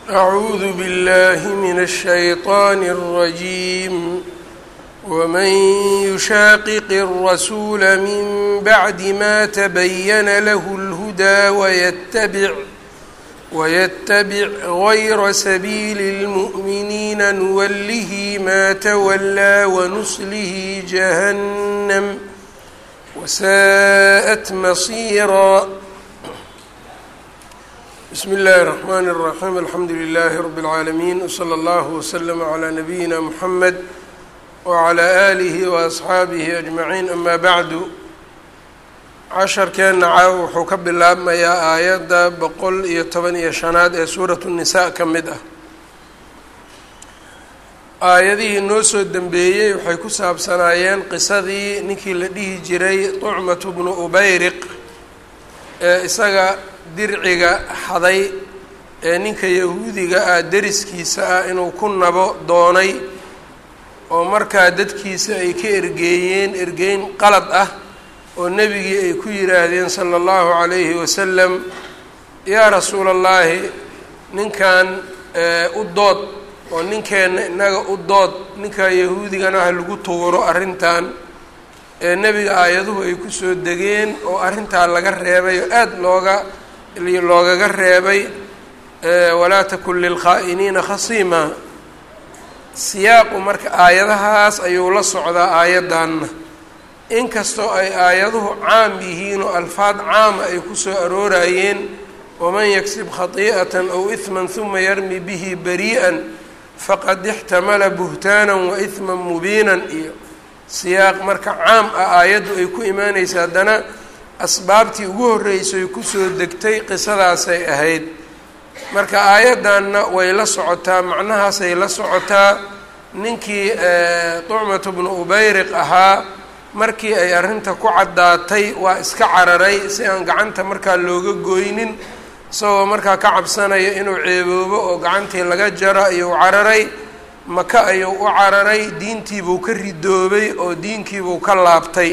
أعوذ بالله من الشيطان الرجيم ومن يشاقق الرسول من بعد ما تبين له الهدى ويتبع ويتبع غير سبيل المؤمنين نوله ما تولى ونصله جهنم وساءت مصيرا بسم الله الرحمن الرحيم الحمdu لله رب العاalمين وصلى الله وسلم على نبيina محمد وعلى آله وأصxaaبه أجمعين أmا bعd casharkeenna caaw wuxuu ka bilaabmayaa aayadda boqol iyo toban iyo shanaad ee suuraة النisaء ka mid ah aayadihii noo soo dembeeyey waxay ku saabsanaayeen qisadii ninkii la dhihi jiray طucmaة بnu ubayriq ee isaga dirciga xaday ee ninka yahuudiga ah deriskiisa ah inuu ku nabo doonay oo markaa dadkiisa ay ka ergeeyeen ergeyn qalad ah oo nebigii ay ku yidhaahdeen sala allahu calayhi wasalam yaa rasuula allaahi ninkan u dood oo ninkeenna innaga u dood ninkaa yahuudigana ha lagu tuuro arrintan ee nebiga aayaduhu ay ku soo degeen oo arrintaa laga reebay oo aada looga loogaga reebay walaa takun lilkhaa'iniina khasiima siyaaqu marka aayadahaas ayuu la socdaa aayaddanna inkastoo ay aayaduhu caam yihiin oo alfaad caama ay ku soo aroorayeen waman yaksib khatii'atan aw ihman huma yarmi bihi barii'an faqad ixtamala buhtaanan wa ihman mubiinan iyo siyaaq marka caam ah aayaddu ay ku imaanaysa haddana asbaabtii ugu horreysay kusoo degtay qisadaasay ahayd marka aayaddanna way la socotaa macnahaasay la socotaa ninkii tucmatu bnu ubayriq ahaa markii ay arrinta ku caddaatay waa iska cararay si aan gacanta markaa looga goynin isagoo markaa ka cabsanaya inuu ceeboobo oo gacantii laga jaro ayuu cararay maka ayuu u cararay diintiibuu ka ridoobay oo diinkiibuu ka laabtay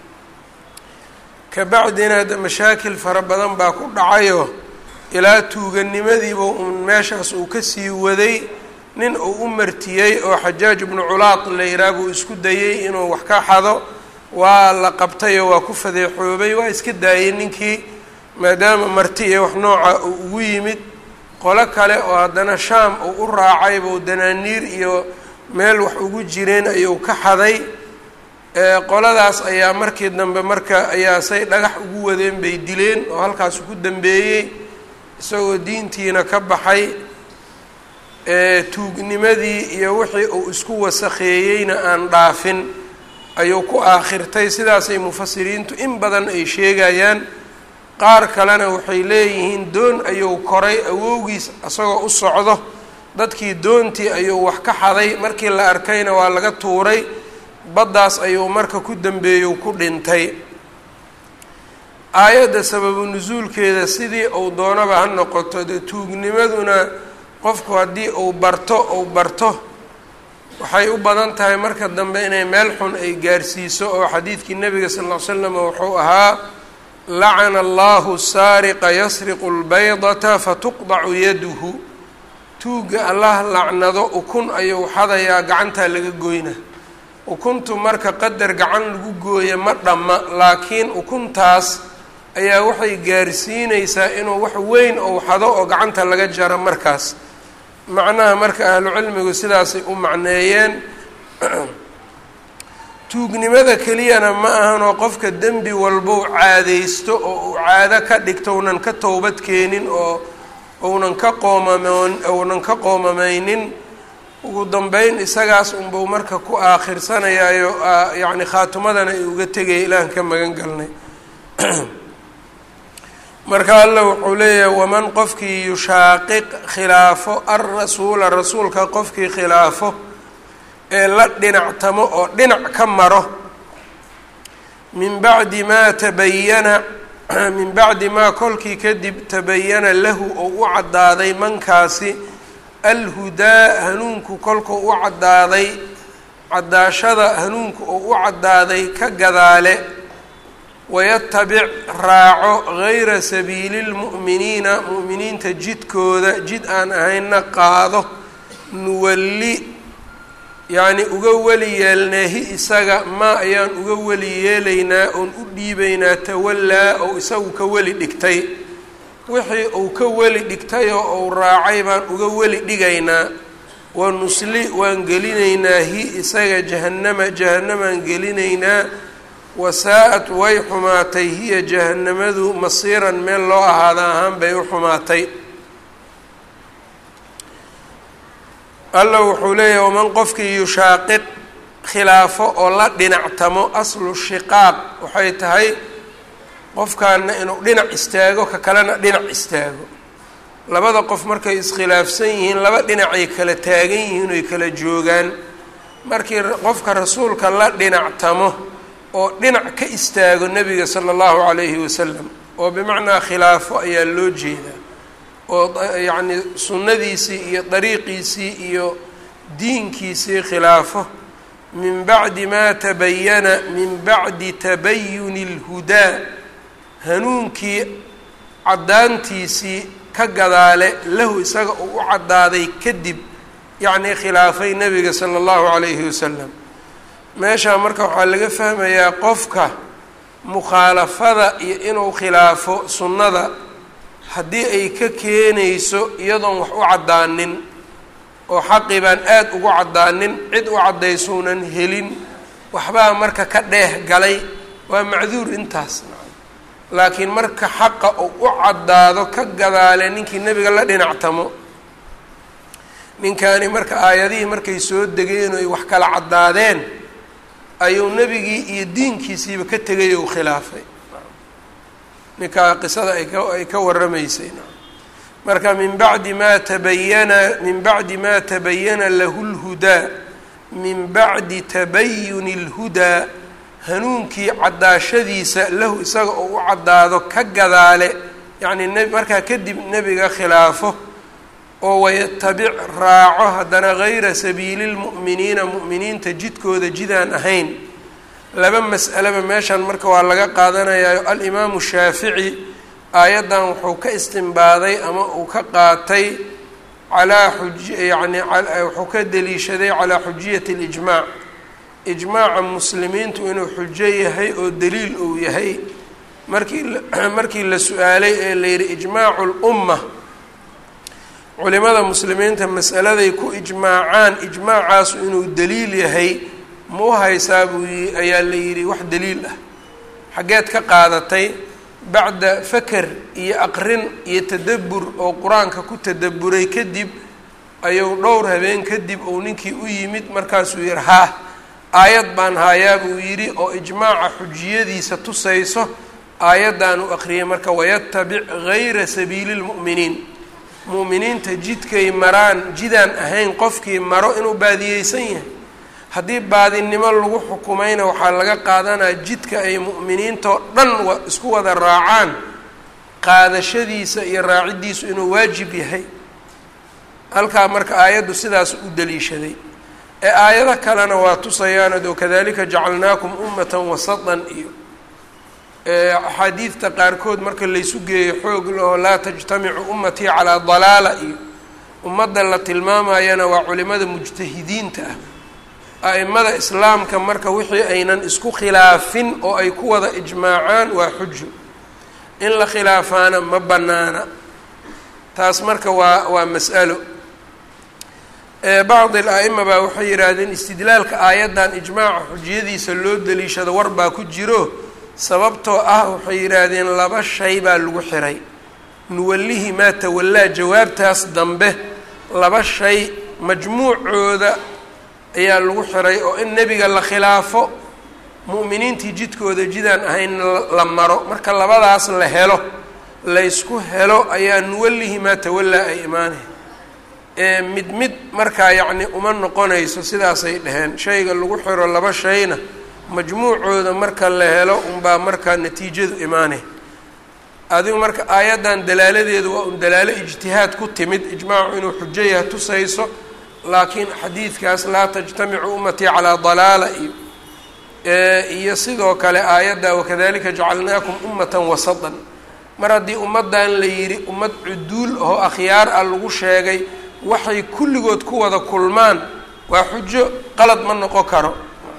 kabacdina de mashaakil fara badan baa ku dhacayo ilaa tuuganimadiiba uun meeshaas uu kasii waday nin uu u martiyey oo xajaaj ibnu culaad la yihaah buu isku dayey inuu wax ka xado waa la qabtayoo waa ku fadeexoobay waa iska daayey ninkii maadaama marti iyo wax nooca uu ugu yimid qolo kale oo haddana shaam uu u raacay buu danaaniir iyo meel wax ugu jireen ayuu ka xaday qoladaas ayaa markii dambe marka ayaa say dhagax ugu wadeen bay dileen oo halkaas ku dambeeyey isagoo diintiina ka baxay tuugnimadii iyo wixii uu isku wasakheeyeyna aan dhaafin ayuu ku aakhirtay sidaasay mufasiriintu in badan ay sheegayaan qaar kalena waxay leeyihiin doon ayuu koray awowgiis isagoo u socdo dadkii doontii ayuu wax ka xaday markii la arkayna waa laga tuuray baddaas ayuu marka ku dambeeyu ku dhintay aayadda sababu nusuulkeeda sidii uu doonaba ha noqoto dee tuugnimaduna qofku haddii uu barto uu barto waxay u badan tahay marka dambe inay meel xun ay gaarsiiso oo xadiidkii nebiga sal ll ly slam wuxuu ahaa lacana allahu saariqa yasriqu lbaydata fatuqdacu yaduhu tuugga allah lacnado ukun ayuu xadayaa gacantaa laga goyna ukuntu marka qadar gacan lagu gooya ma dhamma laakiin ukuntaas ayaa waxay gaarsiinaysaa inuu wax weyn ou xado oo gacanta laga jaro markaas macnaha marka ahlu cilmigu sidaasay u macneeyeen tuugnimada keliyana ma ahanoo qofka dembi walbou caadaysto oo uu caado ka dhigto unan ka towbad keenin oo ounan ka qoomamon ounan ka qoomameynin ugu dambeyn isagaas unbuu marka ku aakhirsanayaayo yacni khaatumadana ay uga tegaya ilaahan ka magan galnay marka alla wuxuu leeyahay waman qofkii yushaaqiq khilaafo alrasuula rasuulka qofkii khilaafo ee la dhinactamo oo dhinac ka maro min bacdi maa tabayana min bacdi maa kolkii kadib tabayana lahu oo u caddaaday mankaasi alhudaa hanuunku kolkuu u caddaaday caddaashada hanuunku oo u caddaaday ka gadaale wayatabic raaco gayra sabiili lmu'miniina mu'miniinta jidkooda jid aan ahaynna qaado nuwalli yacni uga weli yeelneehi isaga maa ayaan uga weli yeelaynaa oon u dhiibaynaa tawallaa ou isagu ka weli dhigtay wixii uu ka weli dhigtay oo uu raacay baan uga weli dhigaynaa wa nusli waan gelinaynaa hi isaga jahannama jahannamaan gelinaynaa wasaa-at way xumaatay hiya jahannamadu masiiran meel loo ahaada ahaan bay u xumaatay alla wuxuu leeyahay waman qofkii yushaaqiq khilaafo oo la dhinactamo aslu shiqaaq waxay tahay qofkaana inuu dhinac istaago ka kalena dhinac istaago labada qof markay iskhilaafsan yihiin laba dhinacay kala taagan yihiin oy kala joogaan markii qofka rasuulka la dhinactamo oo dhinac ka istaago nebiga sala allahu calayhi wasalam oo bimacnaa khilaafo ayaa loo jeedaa oo yacni sunnadiisii iyo dariiqiisii iyo diinkiisii khilaafo min bacdi maa tabayana min bacdi tabayuni اlhudaa hanuunkii caddaantiisii ka gadaale lahu isaga uu u caddaaday kadib yacnii khilaafay nebiga sala allahu calayhi wasalam meeshaa marka waxaa laga fahmayaa qofka mukhaalafada iyo inuu khilaafo sunnada haddii ay ka keenayso iyadoon wax u caddaanin oo xaqii baan aada ugu caddaanin cid u caddaysuunan helin waxbaa marka ka dheeh galay waa macduur intaas laakiin marka xaqa uu u caddaado ka gadaale ninkii nebiga la dhinactamo ninkaani marka aayadihii markay soo degeen oy wax kala caddaadeen ayuu nebigii iyo diinkiisiiba ka tegay ou khilaafay ninkaa qisada ay ka ay ka warramaysay marka min bacdi maa tabayana min bacdi maa tabayana lahu lhudaa min bacdi tabayuni اlhudaa hanuunkii caddaashadiisa lahu isaga oo u caddaado ka gadaale yacni n markaa kadib nebiga khilaafo oo wayatabic raaco haddana gayra sabiili lmu'miniina mu'miniinta jidkooda jidaan ahayn laba mas'aleba meeshan marka waa laga qaadanayaa alimaamu shaafici aayaddan wuxuu ka istimbaaday ama uu ka qaatay calaa xuj yacni wuxuu ka deliishaday calaa xujiyati اlijmaac ijmaaca muslimiintu inuu xujo yahay oo daliil uu yahay markii markii la su-aalay ee la yidhi ijmaacu lumma culimada muslimiinta masaladay ku ijmaacaan ijmaacaasu inuu daliil yahay ma u haysaa buu yi ayaa la yidhi wax daliil ah xaggeed ka qaadatay bacda faker iyo aqrin iyo tadabbur oo qur-aanka ku tadabburay kadib ayuu dhowr habeen kadib uu ninkii u yimid markaasuu yihi haa aayad baan haayaa buu yidhi oo ijmaaca xujiyadiisa tusayso aayaddan u aqriyay marka wayatabic gayra sabiili lmu'miniin mu'miniinta jidkay maraan jidaan ahayn qofkii maro inuu baadiyeysan yahay haddii baadinimo lagu xukumayna waxaa laga qaadanaa jidka ay mu'miniintao dhan wa isku wada raacaan qaadashadiisa iyo raaciddiisu inuu waajib yahay halkaa marka aayaddu sidaas u daliishaday ee aayado kalena waa tusayaanad oo kadalika jacalnaakum ummatan wasatan iyo axaadiidta qaarkood marka laysu geeyo xoog laho laa tajtamicu ummatii calaa dalaala iyo ummadda la tilmaamayana waa culimada mujtahidiinta ah a'imada islaamka marka wixii aynan isku khilaafin oo ay ku wada ijmaacaan waa xujo in la khilaafaana ma bannaana taas marka waa waa mas'alo bacdi al-a'ima baa waxay yidhaahdeen istidlaalka aayaddan ijmaaca xujiyadiisa loo daliishado war baa ku jiro sababtoo ah waxay yidhaahdeen laba shay baa lagu xiray nuwallihi maa tawallaa jawaabtaas dambe laba shay majmuucooda ayaa lagu xiray oo in nebiga la khilaafo mu'miniintii jidkooda jidaan ahayn la maro marka labadaas la helo laysku helo ayaa nuwallihi maa tawallaa ay imaanay ee mid mid markaa yacni uma noqonayso sidaasay dhaheen shayga lagu xiro laba shayna majmuucooda marka la helo unbaa markaa natiijadu imaanay adigu marka aayaddan dalaaladeedu waa un dalaalo ijtihaad ku timid ijmaacu inuu xujo yaha tusayso laakiin xadiidkaas laa tajtamicu ummatii calaa dalaala iyo iyo sidoo kale aayadda wakadalika jacalnaakum ummatan wasatan mar haddii ummaddan la yidhi ummad cuduul oo akhyaar ah lagu sheegay waxay kulligood ku wada kulmaan waa xujo qalad ma noqon karo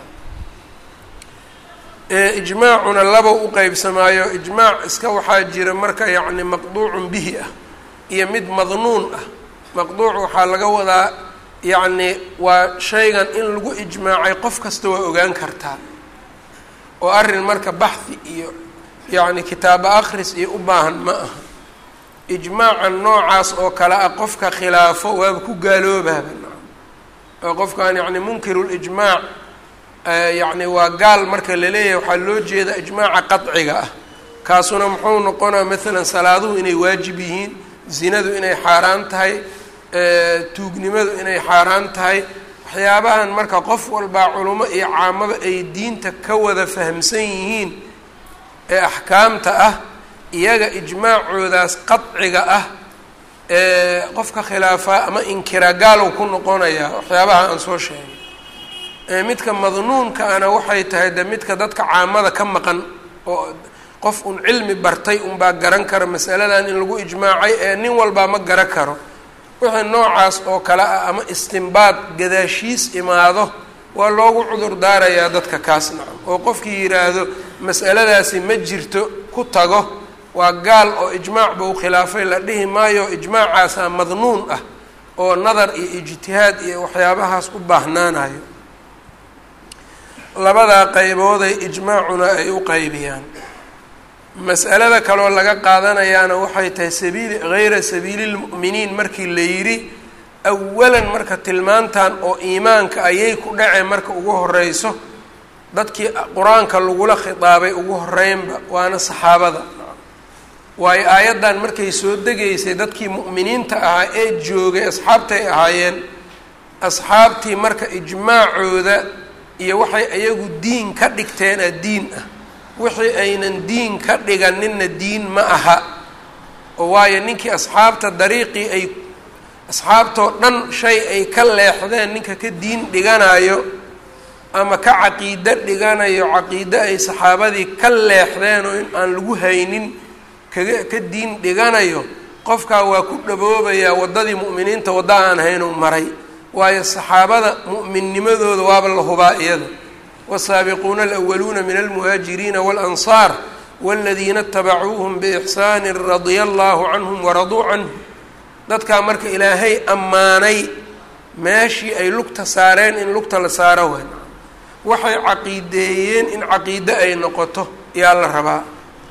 ijmaacuna laba u qeybsamaayo ijmaac iska waxaa jira marka yacni maqduucun bihi ah iyo mid madnuun ah maqduuc waxaa laga wadaa yacni waa shaygan in lagu ijmaacay qof kasta waa ogaan kartaa oo arrin marka baxhi iyo yacni kitaabo akhris iyo u baahan ma aha ijmaacan noocaas oo kale ah qofka khilaafo waaba ku gaaloobaaba oo qofkan yacni munkirulijmaac yacni waa gaal marka laleeyahay waxaa loo jeeda ijmaaca qadciga ah kaasuna muxuu noqonaa maalan salaaduhu inay waajib yihiin zinadu inay xaaraan tahay tuugnimadu inay xaaraan tahay waxyaabahan marka qof walbaa culimo iyo caamaba ay diinta ka wada fahamsan yihiin ee axkaamta ah iyaga ijmaacoodaas qadciga ah ee qofka khilaafaa ama inkira gaalow ku noqonayaa waxyaabaha aan soo sheegay midka madnuunka ana waxay tahay de midka dadka caamada ka maqan oo qof un cilmi bartay unbaa garan kara masaladan in lagu ijmaacay ee nin walbaa ma garan karo wixii noocaas oo kale ah ama istimbaad gadaashiis imaado waa loogu cudur daarayaa dadka kaas nacam oo qofkii yidhaahdo mas'aladaasi ma jirto ku tago waa gaal oo ijmaac buu khilaafay la dhihi maayo ijmaacaasaa madnuun ah oo nadar iyo ijtihaad iyo waxyaabahaas u baahnaanayo labadaa qaybooday ijmaacuna ay u qaybiyaan mas'alada kaloo laga qaadanayaana waxay tahay sabiili hayra sabiili lmu'miniin markii la yidhi awalan marka tilmaantan oo iimaanka ayay ku dhaceen marka ugu horeyso dadkii qur-aanka lagula khitaabay ugu horeynba waana saxaabada waayo aayaddan markay soo degaysay dadkii mu'miniinta ahaa ee joogay asxaabtay ahaayeen asxaabtii marka ijmaacooda iyo waxay iyagu diin ka dhigteena diin ah wixii aynan diin ka dhiganinna diin ma aha oo waayo ninkii asxaabta dariiqii ay asxaabtoo dhan shay ay ka leexdeen ninka ka diin dhiganayo ama ka caqiido dhiganayo caqiido ay saxaabadii ka leexdeen oo in aan lagu haynin kaga ka diin dhiganayo qofkaa waa ku dhaboobayaa waddadii mu'miniinta wadda aan haynuu maray waayo saxaabada mu'minnimadooda waaba la hubaa iyada والsaaبquuna الأwluuna min الmهاaجiriina والأnصاar والadiina اtabacuuهm بإxsaan radya اllah canهm waraduu canه dadkaa marka ilaahay ammaanay meeshii ay lugta saareen in lugta la saaro wen waxay caqiideeyeen in caqiide ay noqoto yaa la rabaa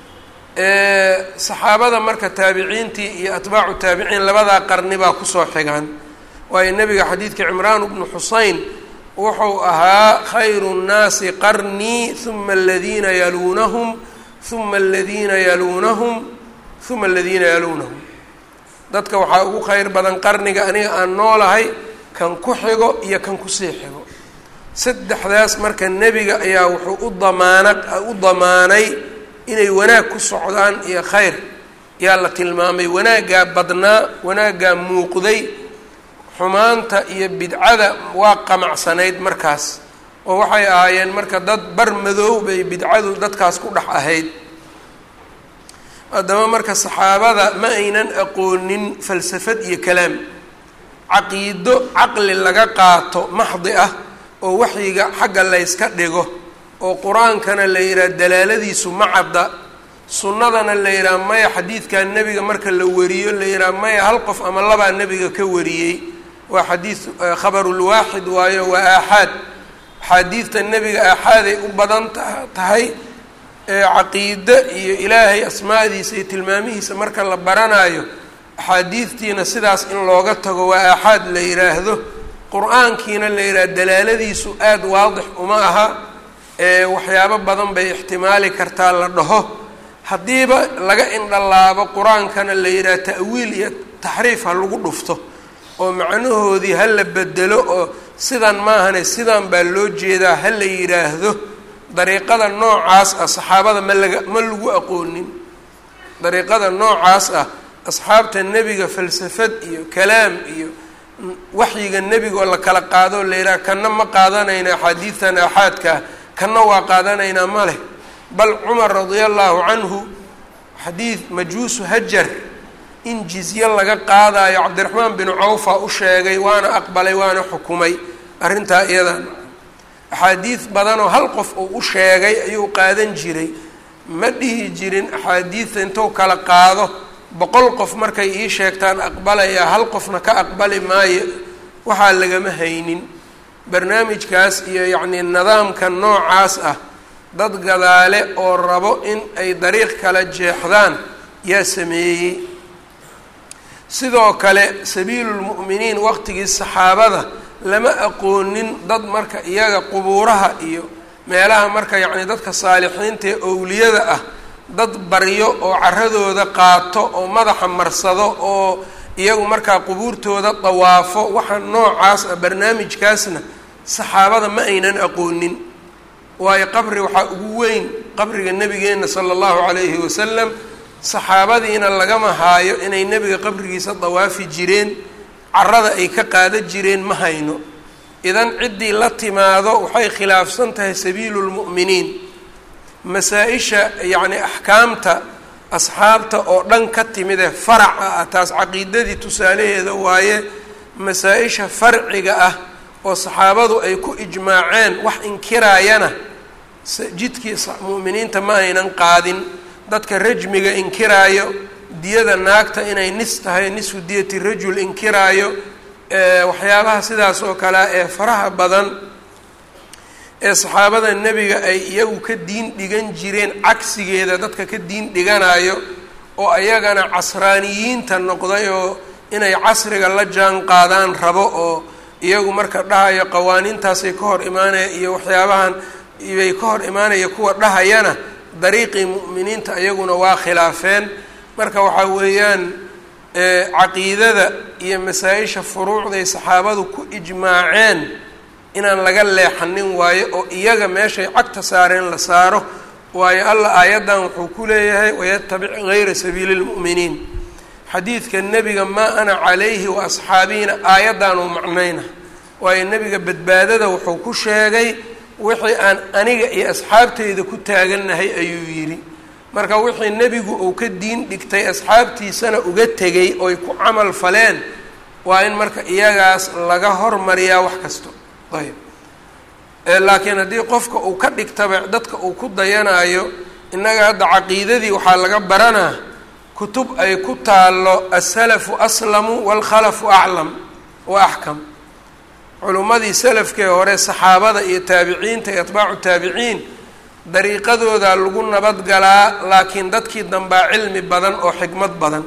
saxaabada marka taabiciintii iyo atbaacu taabiciin labadaa qarni baa kusoo xigaan waayo nebiga xadiidka cimraan bnu xuseyn wuxuu ahaa khayru nnaasi qarnii uma aladiina yaluunahum uma aladiina yaluunahum uma aladiina yaluunahum dadka waxaa ugu kheyr badan qarniga aniga aan noolahay kan ku xigo iyo kan kusii xigo saddexdaas marka nebiga ayaa wuxuu u damaana u damaanay inay wanaag ku socdaan iyo khayr yaa la tilmaamay wanaaggaa badnaa wanaaggaa muuqday xumaanta iyo bidcada waa qamacsanayd markaas oo waxay ahaayeen marka dad bar madoow bay bidcadu dadkaas ku dhex ahayd haddaba marka saxaabada ma aynan aqoonin falsafad iyo kalaam caqiido caqli laga qaato maxdi ah oo waxyiga xagga layska dhigo oo qur-aankana la yidhaha dalaaladiisu ma cadda sunnadana la yidhaha maya xadiidkan nebiga marka la wariyo la yidhaha maya hal qof ama labaa nebiga ka wariyey waa xadiid khabarulwaaxid waayo waa aaxaad axaadiidta nebiga aaxaaday u badan tahay caqiide iyo ilaahay asmaadiisa iyo tilmaamihiisa marka la baranayo axaadiidtiina sidaas in looga tago waa aaxaad la yidhaahdo qur-aankiina la yidhaha dalaaladiisu aada waadix uma aha waxyaabo badan bay ixtimaali kartaa la dhaho haddiiba laga indhalaabo qur-aankana la yidhaha ta'wiil iyo taxriif ha lagu dhufto oo macnahoodii ha la bedelo oo sidan maahane sidan baa loo jeedaa ha la yidhaahdo dariiqada noocaas ah saxaabada ma laga ma lagu aqoonin dariiqada noocaas ah asxaabta nebiga falsafad iyo kalaam iyo waxyiga nebiga oo la kala qaado la yidhaha kana ma qaadanayna axaadiidtan aaxaadkaa kanna waa qaadanaynaa ma leh bal cumar radia allahu canhu xadiid majuusu hajar in jizye laga qaadayo cabdiraxmaan binu cawfa u sheegay waana aqbalay waana xukumay arrintaa iyadan axaadiid badanoo hal qof uu u sheegay ayuu qaadan jiray ma dhihi jirin axaadiidta intuu kala qaado boqol qof markay ii sheegtaan aqbalayaa hal qofna ka aqbali maayo waxaa lagama haynin barnaamijkaas iyo yacnii nidaamka noocaas ah dad gadaale oo rabo in ay dariiq kala jeexdaan yaa sameeyey sidoo kale sabiilulmu'miniin waqtigii saxaabada lama aqoonin dad marka iyaga qubuuraha iyo meelaha marka yacni dadka saalixiinta ee owliyada ah dad baryo oo caradooda qaato oo madaxa marsado oo iyagu markaa qubuurtooda dawaafo waxa noocaas ah barnaamijkaasna saxaabada ma aynan aqoonin waayo qabri waxaa ugu weyn qabriga nebigeenna sala allahu calayhi wasalam saxaabadiina lagama haayo inay nebiga qabrigiisa dawaafi jireen carada ay ka qaada jireen ma hayno idan ciddii la timaado waxay khilaafsan tahay sabiilu lmu'miniin masaa-isha yacni axkaamta asxaabta oo dhan ka timid ee faraca ah taas caqiidadii tusaalaheeda waaye masaa-isha farciga ah oo saxaabadu ay ku ijmaaceen wax inkiraayana jidkii mu'miniinta ma aynan qaadin dadka rajmiga inkiraayo diyada naagta inay nis tahay nisfu diyati rajul inkiraayo waxyaabaha sidaas oo kale ee faraha badan ee saxaabada nebiga ay iyagu ka diin dhigan jireen cagsigeeda dadka ka diin dhiganayo oo ayagana casraaniyiinta noqday oo inay casriga la jaan qaadaan rabo oo iyagu marka dhahayo qawaaniintaasay ka hor imaanaya iyo waxyaabahan bay ka hor imaanaya kuwa dhahayana dariiqii mu'miniinta iyaguna waa khilaafeen marka waxaa weeyaan caqiidada iyo masaa-isha furuucday saxaabadu ku ijmaaceen inaan laga leexanin waayo oo iyaga meeshay cagta saareen la saaro waayo alla aayaddan wuxuu ku leeyahay wayatabic gayra sabiili lmu'miniin xadiidka nebiga maa ana calayhi wa asxaabiina aayaddaanuu macnayna waayo nebiga badbaadada wuxuu ku sheegay wixii aan aniga iyo asxaabteyda ku taagannahay ayuu yidhi marka wixii nebigu uu ka diin dhigtay asxaabtiisana uga tegay oy ku camal faleen waa in marka iyagaas laga hormariyaa wax kasto ayb laakiin haddii qofka uu ka dhigtaba dadka uu ku dayanayo innaga hadda caqiidadii waxaa laga baranaa kutub ay ku taallo asalafu aslamu waalkhalafu aclam wa axkam culimmadii salafkee hore saxaabada iyo taabiciinta iyo atbaacu taabiciin dariiqadooda lagu nabadgalaa laakiin dadkii dambaa cilmi badan oo xikmad badan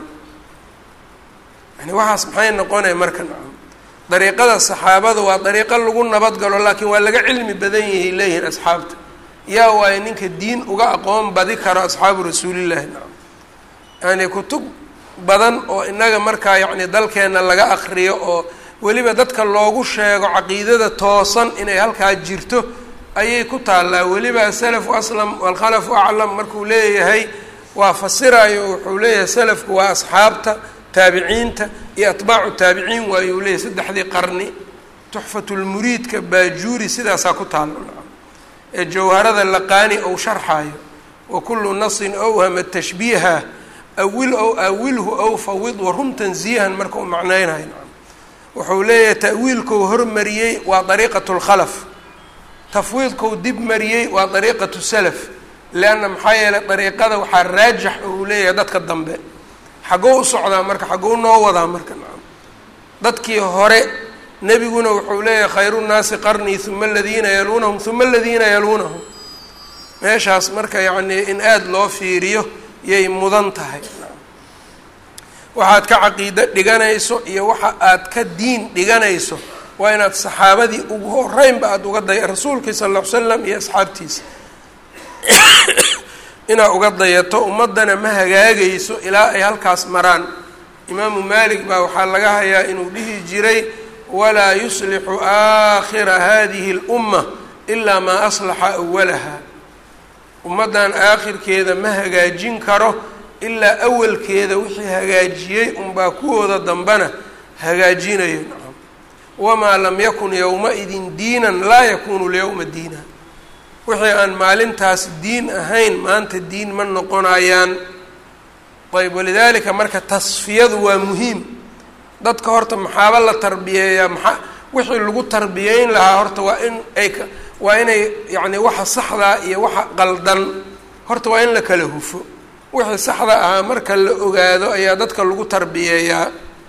yani waxaas maxay noqonaya marka dariiqada saxaabada waa dariiqo lagu nabadgalo laakiin waa laga cilmi badan yahay leeyihiin asxaabta yaa waayo ninka diin uga aqoon badi karo asxaabu rasuulillahi nacam yani kutub badan oo inaga markaa yacni dalkeenna laga akriyo oo weliba dadka loogu sheego caqiidada toosan inay halkaa jirto ayay ku taallaa weliba asalafu aslam walkhalafu aclam markuu leeyahay waa fasirayo wuxuu leeyahay salafku waa asxaabta taabiciinta iyo atbaacu taabiciin waayuu leeyahay saddexdii qarni tuxfatulmuriidka baajuuri sidaasaa ku taalla ee jawharada laqaani ou sharxaayo wa kullu nasin awhama tashbiiha awil ow awilhu ow fawid warum tansiihan marka uu macnaynayo wuxuu leeyahay ta'wiilkou hormariyey waa dariiqatu lkhalaf tafwiidkou dib mariyey waa dariiqatu salaf leanna maxaa yeelay dariiqada waxaa raajix uu leeyahay dadka dambe xaggou u socdaa marka xaggou noo wadaa marka nacam dadkii hore nebiguna wuxuu leeyahay khayru nnaasi qarnii uma aladiina yaluunahum uma aladiina yaluunahum meeshaas marka yacnii in aada loo fiiriyo yay mudan tahay waxaad ka caqiido dhiganayso iyo waxa aad ka diin dhiganayso waa inaad saxaabadii ugu horeynba aada uga day rasuulkii sala alla ly slam iyo asxaabtiisa inaad uga dayato ummaddana ma hagaagayso ilaa ay halkaas maraan imaamu maalik baa waxaa laga hayaa inuu dhihi jiray walaa yuslixu aakhira hadihi اlumma ilaa maa aslaxa awalaha ummaddan aakhirkeeda ma hagaajin karo ilaa awalkeeda wixii hagaajiyey unbaa kuwooda dambena hagaajinayo nacam wamaa lam yakun yowma-idin diinan laa yakunu lyowma diina wixii aan maalintaas diin ahayn maanta diin ma noqonayaan ayb walidaalika marka tasfiyadu waa muhiim dadka horta maxaaba la tarbiyeeyaa maxaa wixii lagu tarbiyeyn lahaa horta waa in ay waa inay yacni waxa saxdaa iyo waxa qaldan horta waa in la kala hufo wixii saxda ahaa marka la ogaado ayaa dadka lagu tarbiyeeyaa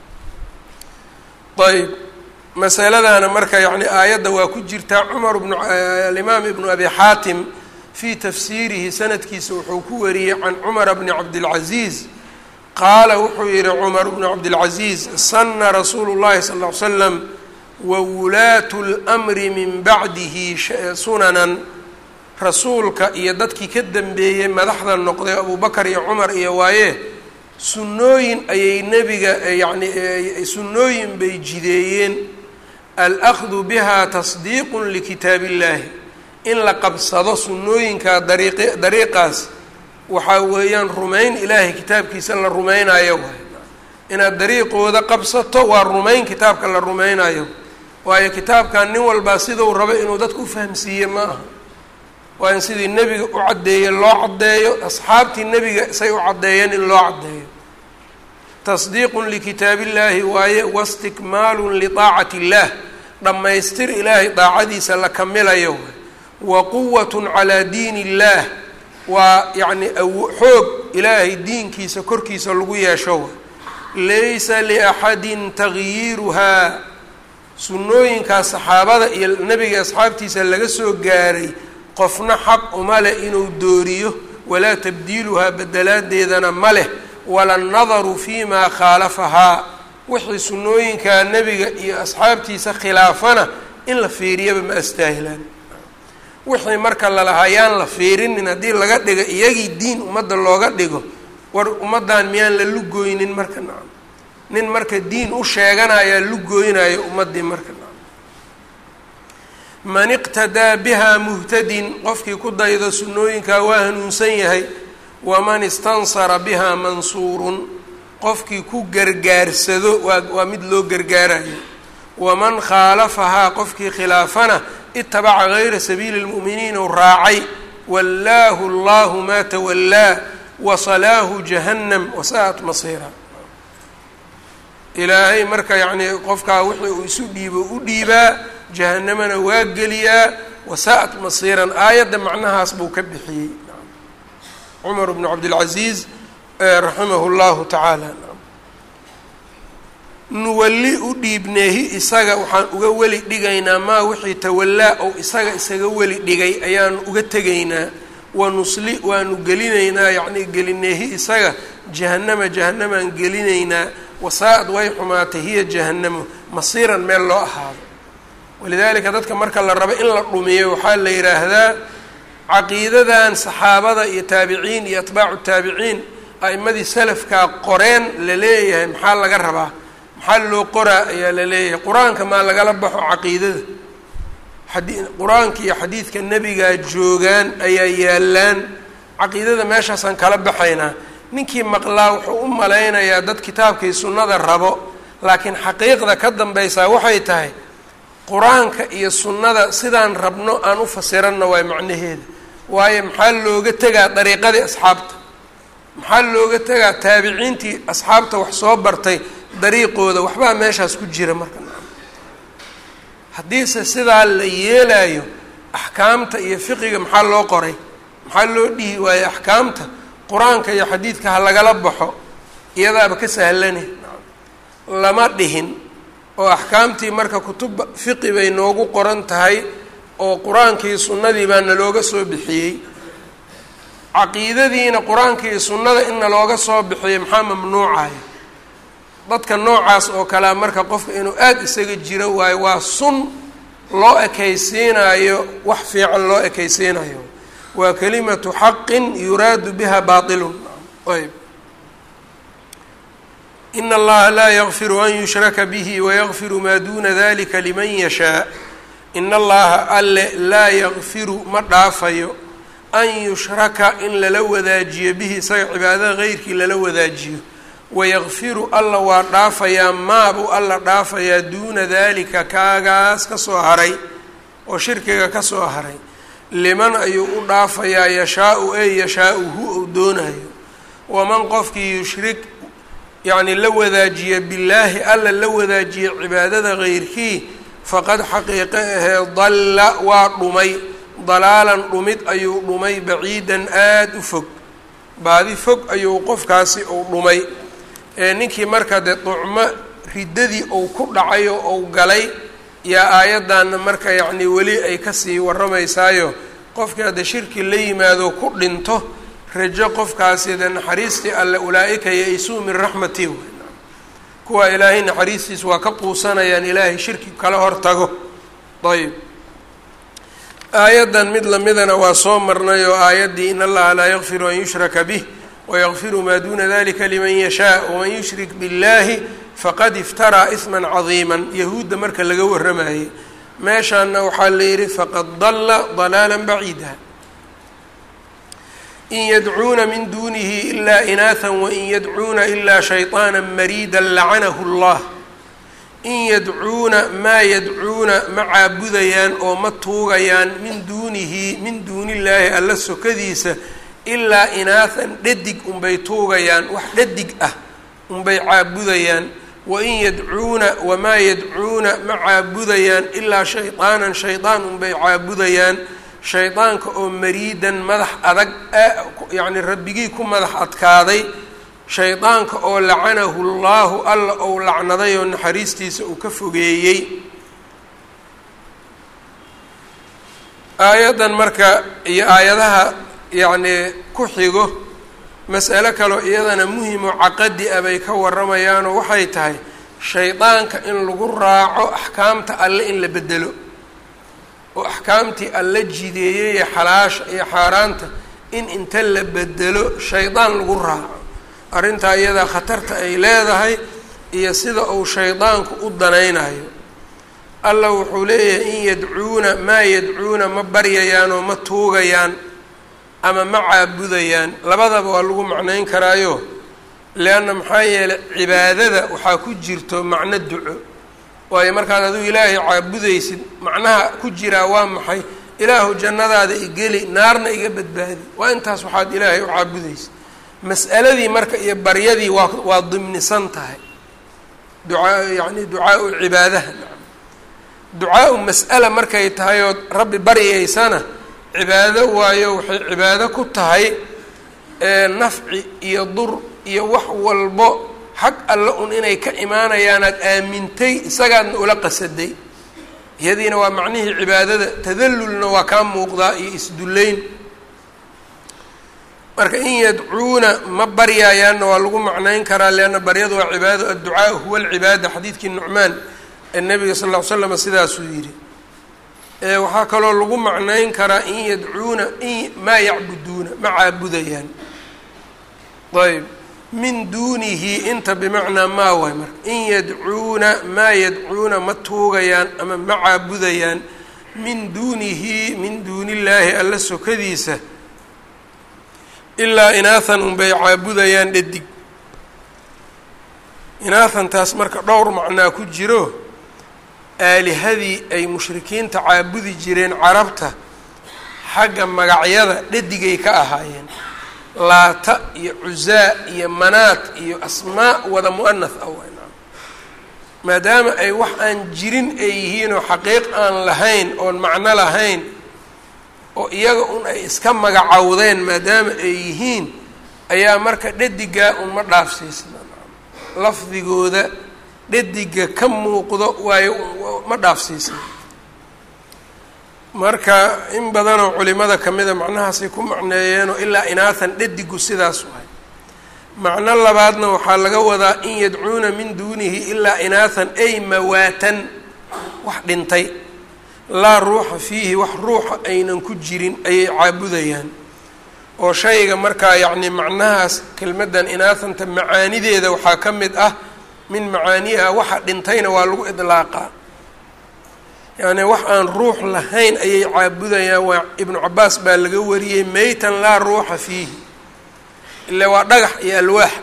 ayb masaladana marka yacni aayadda waa ku jirtaa cumar bnu alimaam ibnu abi xaatim fii tafsiirihi sanadkiisa wuxuu ku wariyey can cumara bni cabdilcaziiz qaala wuxuu yihi cumar bnu cabdilcaziiz sana rasuulu llahi sal ll ly slam wawulaatu lmri min bacdihi sunanan rasuulka iyo dadkii ka dambeeyey madaxda noqday abubakar iyo cumar iyo waaye sunnooyin ayay nebiga yacni sunnooyin bay jideeyeen alahdu biha tasdiiqun likitaab illahi in la qabsado sunnooyinka dariiq dariiqaas waxaa weeyaan rumayn ilaahay kitaabkiisa la rumaynayo waay inaad dariiqooda qabsato waa rumayn kitaabka la rumaynayo waayo kitaabkan nin walbaa siduu rabo inuu dadka u fahamsiiye ma aha waa in sidii nebiga u caddeeye loo caddeeyo asxaabtii nebiga say u caddeeyeen in loo caddeeyo tasdiiqun likitaab illaahi waaye wastikmaalun liaacati illaah dhammaystir ilaahay daacadiisa la kamilayo wa quwatun calaa diin illaah waa yacni xoog ilaahay diinkiisa korkiisa lagu yeesho laysa liaxadin tagyiiruhaa sunnooyinkaas saxaabada iyo nebiga asxaabtiisa laga soo gaaray qofna xaq uma leh inuu dooriyo walaa tabdiiluhaa bedelaadeedana ma leh wala nadaru fii maa khaalafahaa wixii sunnooyinkaa nebiga iyo asxaabtiisa khilaafana in la fiiriyaba ma astaahilaan wixii marka lalahayaan la fiirinin haddii laga dhigo iyagii diin ummadda looga dhigo war ummaddan miyaan la lugooynin marka nacam nin marka diin u sheeganayaa lugooynayo ummaddii marka nacam man iqtadaa bihaa muhtadin qofkii ku daydo sunnooyinkaa waa hanuunsan yahay waman istansara bihaa mansuurun qofkii ku gargaarsado waa waa mid loo gargaarayo waman khaalafahaa qofkii khilaafana itabaca gayra sabiili lmu'miniin ou raacay wallaahu allahu maa tawallaa wasalaahu jahannam wasaa'at masiira ilaahay marka yacnii qofkaa wixii uu isu dhiibo u dhiibaa jahanamana waa geliyaa wasaa'at masiiran aayadda macnahaas buu ka bixiyey cumar bnu cabdilcaziiz raximahu llahu tacaala nuwalli u dhiibneehi isaga waxaan uga weli dhigaynaa maa wixii tawallaa ou isaga isaga weli dhigay ayaanu uga tegaynaa wanusli waanu gelinaynaa yacnii gelineehi isaga jahanama jahanamaan gelinaynaa wasaa-ad way xumaatay hiya jahanamo masiiran meel loo ahaado walidaalika dadka marka la rabo in la dhumiyo waxaa la yidhaahdaa caqiidadan saxaabada iyo taabiciin iyo atbaacu taabiciin a'imadii salafkaa qoreen la leeyahay maxaa laga rabaa maxaa loo qoraa ayaa la leeyahay qur-aanka maa lagala baxo caqiidada xadi qur-aanka iyo xadiidka nebigaa joogaan ayaa yaallaan caqiidada meeshaasaan kala baxaynaa ninkii maqlaa wuxuu u malaynayaa dad kitaabkii sunnada rabo laakiin xaqiiqda ka dambaysaa waxay tahay qur-aanka iyo sunnada sidaan rabno aan u fasiranno waay macnaheeda waayo maxaa looga tegaa dariiqadii asxaabta maxaa looga tegaa taabiciintii asxaabta wax soo bartay dariiqooda waxbaa meeshaas ku jira marka haddiise sidaa la yeelayo axkaamta iyo fiqiga maxaa loo qoray maxaa loo dhihi waayo axkaamta qur-aanka iyo xadiidka ha lagala baxo iyadaaba ka sahlane lama dhihin oo axkaamtii marka kutub fiqi bay noogu qoran tahay oo qur-aankii sunnadii baa nalooga soo bixiyey caqiidadiina qur-aanka iyo sunnada in nalooga soo bixiyey maxaa mamnuucaya dadka noocaas oo kalea marka qofka inuu aada isaga jiro waayo waa sun loo ekaysiinayo wax fiican loo ekaysiinayo waa kalimatu xaqin yuraadu biha baatilun ayb in allaha laa yakfiru an yushraka bihi wayakfiru maa duuna dalika liman yashaa in allaha alle laa yakfiru ma dhaafayo an yushraka in lala wadaajiyo bihi isaga cibaadada heyrkii lala wadaajiyo wayakfiru alla waa dhaafayaa maabuu alla dhaafayaa duuna dalika kaagaas kasoo haray oo shirkiga kasoo haray liman ayuu u dhaafayaa yashaa-u ey yashaa-uhu ou doonayo waman qofkii yushrik yacni la wadaajiya billaahi alla la wadaajiya cibaadada keyrkii faqad xaqiiqe ahee dalla waa dhumay dalaalan dhumid ayuu dhumay baciidan aada u fog baadi fog ayuu qofkaasi uu dhumay ee ninkii marka dee ducmo riddadii uu ku dhacay oo uu galay yaa aayaddanna marka yacnii weli ay kasii warramaysaayo qofkii hadda shirki la yimaado ku dhinto rajo qofkaasi dee naxariistii alle ulaa-ika ya-isuu min raxmati kuwa ilaahay naxariistiis waa ka quusanayaan ilaahay shirki kala hortago ayb aayaddan mid lamidana waa soo marnay oo aayaddii in allaha laa yakfiru an yushraka bih wayakfiru maa duuna dalika liman yashaa waman yushrik biاllahi faqad iftaraa isman cadiima yahuudda marka laga warramayay meeshaana waxaa la yidhi faqad dalla dalaala baciida in yadcuuna min dunihi ilaa inaatha wain yadcuuna ilaa shayطaana mariida lacanahu اllah in yadcuuna maa yadcuuna ma caabudayaan oo ma tuugayaan min duunihi min duuni illaahi alla sokadiisa ilaa inaathan dhadig unbay tuugayaan wax dhadig ah unbay caabudayaan wain yadcuuna wamaa yadcuuna ma caabudayaan ilaa shayطaanan shaydaan unbay caabudayaan shaydaanka oo mariidan madax adag yacni rabbigii ku madax adkaaday shaydaanka oo lacanahu llaahu alla ou lacnaday oo naxariistiisa uu ka fogeeyey aayaddan marka iyo aayadaha yacnii ku xigo mas'alo kaloo iyadana muhimo caqadi ah bay ka warramayaanoo waxay tahay shaydaanka in lagu raaco axkaamta alle in la bedelo oo axkaamtii alla jideeyey ee xalaasha iyo xaaraanta in inta la bedelo shaydaan lagu raaco arrintaa iyadaa khatarta ay leedahay iyo sida uu shaydaanku u danaynayo alla wuxuu leeyahay in yadcuuna maa yadcuuna ma baryayaan oo ma tuugayaan ama ma caabudayaan labadaba waa lagu macnayn karaayo leanna maxaa yeelay cibaadada waxaa ku jirto macno duco waayo markaad adigu ilaahay caabudaysid macnaha ku jiraa waa maxay ilaahu jannadaada igeli naarna iga badbaadi waa intaas waxaad ilaahay u caabudaysid mas'aladii marka iyo baryadii waa waa dimnisan tahay ducaa yacni ducaau cibaadaha ducaau mas'ala markay tahay ood rabbi baryaysana cibaado waayo waxay cibaado ku tahay nafci iyo dur iyo wax walbo xag alle un inay ka imaanayaan aad aamintay isagaadna ula qasaday iyadiina waa macnihii cibaadada tadallulna waa kaa muuqdaa iyo isdullayn marka in yadcuuna ma baryayaanna waa lagu macnayn karaa leanna baryadu waa cibaado adducaa huwa alcibaada xadiidkii nucmaan ee nabiga sal ll ly slam sidaasuu yidhi waxaa kaloo lagu macnayn karaa in yadcuuna in maa yacbuduuna ma caabudayaan ayb min duunihi inta bimacnaa maa waay marka in yadcuuna maa yadcuuna ma tuugayaan ama ma caabudayaan min duunihi min duuni illaahi alla sokadiisa ilaa inaathan unbay caabudayaan dhadig inaathantaas marka dhowr macnaa ku jiro aalihadii ay mushrikiinta caabudi jireen carabta xagga magacyada dhadigay ka ahaayeen laata iyo cusaa iyo manaat iyo asmaa wada mu'anath ah waynaa maadaama ay wax aan jirin ay yihiin oo xaqiiq aan lahayn oon macno lahayn oo iyaga un ay iska magacowdeen maadaama ay yihiin ayaa marka dhadigaa un ma dhaafsiisna lafdigooda dhadiga ka muuqdo waayo ma dhaafsiisna marka in badanoo culimada kamida macnahaasay ku macneeyeenoo ilaa inaathan dhadigu sidaas wahay macno labaadna waxaa laga wadaa in yadcuuna min duunihi ilaa inaathan ay mawaatan wax dhintay laa ruuxa fiihi wax ruuxa aynan ku jirin ayay caabudayaan oo shayga markaa yacni macnahaas kelmaddan inaathanta macaanideeda waxaa ka mid ah min macaaniha waxa dhintayna waa lagu idlaaqaa yacni wax aan ruux lahayn ayay caabudayaan waa ibnu cabaas baa laga wariyey meytan laa ruuxa fiihi ile waa dhagax iyo alwaax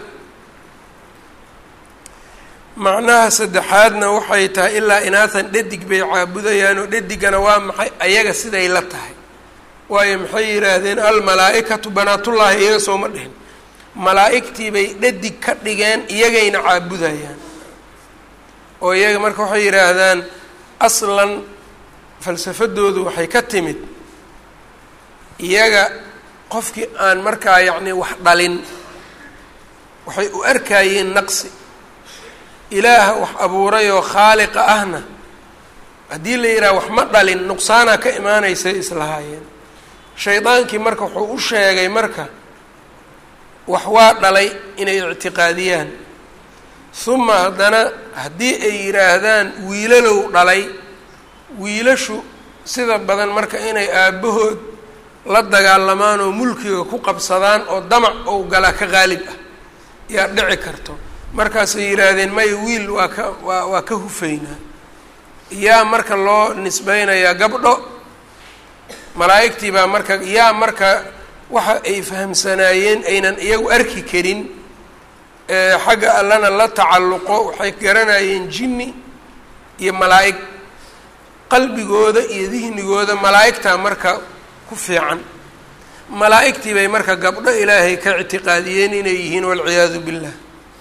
macnaha saddexaadna waxay tahay ilaa inaathan dhadig bay caabudayaan oo dhadigana waa maxay ayaga siday la tahay waayo maxay yidhaahdeen almalaa-ikatu banaatullaahi iyaga sooma dhihin malaa-igtii bay dhadig ka dhigeen iyagayna caabudayaan oo iyaga marka waxay yidhaahdaan aslan falsafadoodu waxay ka timid iyaga qofkii aan markaa yacni wax dhalin waxay u arkayeen naqsi ilaaha wax abuurayoo khaaliqa ahna haddii la yidhaha wax ma dhalin nuqsaanaa ka imaanaysay islahaayeen shaydaankii marka wuxuu u sheegay marka wax waa dhalay inay ictiqaadiyaan huma haddana haddii ay yidhaahdaan wiilalow dhalay wiilashu sida badan marka inay aabbahood la dagaalamaan oo mulkiga ku qabsadaan oo damac ou galaa ka qaalib ah yaa dhici karto markaasay yidhaahdeen maya wiil waa ka waa waa ka hufaynaa yaa marka loo nisbeynayaa gabdho malaa'igtii baa marka yaa marka waxa ay fahamsanaayeen aynan iyagu arki karin xagga allana la tacalluqo waxay garanayeen jinni iyo malaa'ig qalbigooda iyo dihnigooda malaa'igtaa marka ku fiican malaa'igtii bay marka gabdho ilaahay ka ictiqaadiyeen inay yihiin walciyaadu billah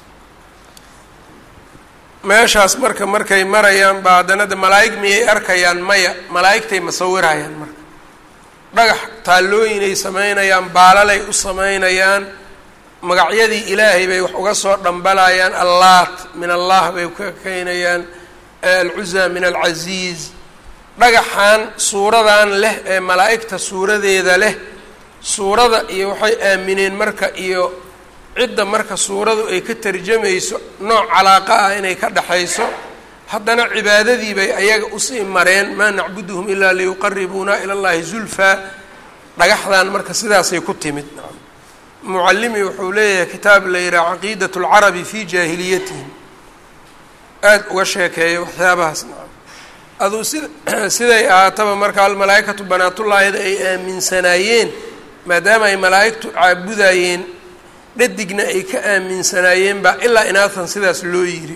meeshaas marka markay marayaan baa haddana de malaa'ig miyay arkayaan maya malaa'igtay masawirayaan marka dhagax taallooyinay samaynayaan baalalay u samaynayaan magacyadii ilaahay bay wax uga soo dhambalayaan allaat min allah bay ka keenayaan alcuza min alcasiiz dhagaxan suuradan leh ee malaa'igta suuradeeda leh suurada iyo waxay aamineen marka iyo cidda marka suuradu ay ka tarjamayso nooc calaaqa ah inay ka dhexayso haddana cibaadadii bay ayaga usii mareen maa nacbuduhum ilaa liyuqaribuuna ila llahi zulfaa dhagaxdan marka sidaasay ku timid mucallimi wuxuu leeyahay kitaab la yidhaha caqiidat lcarabi fi jaahiliyatihim aada uga sheekeeya waxyaabahaas aduu si siday ahaataba marka almalaaikatu banaatullaahida ay aaminsanaayeen maadaama ay malaa'igtu caabudayeen dhadigna ay ka aaminsanaayeen baa ilaa inaatan sidaas loo yiri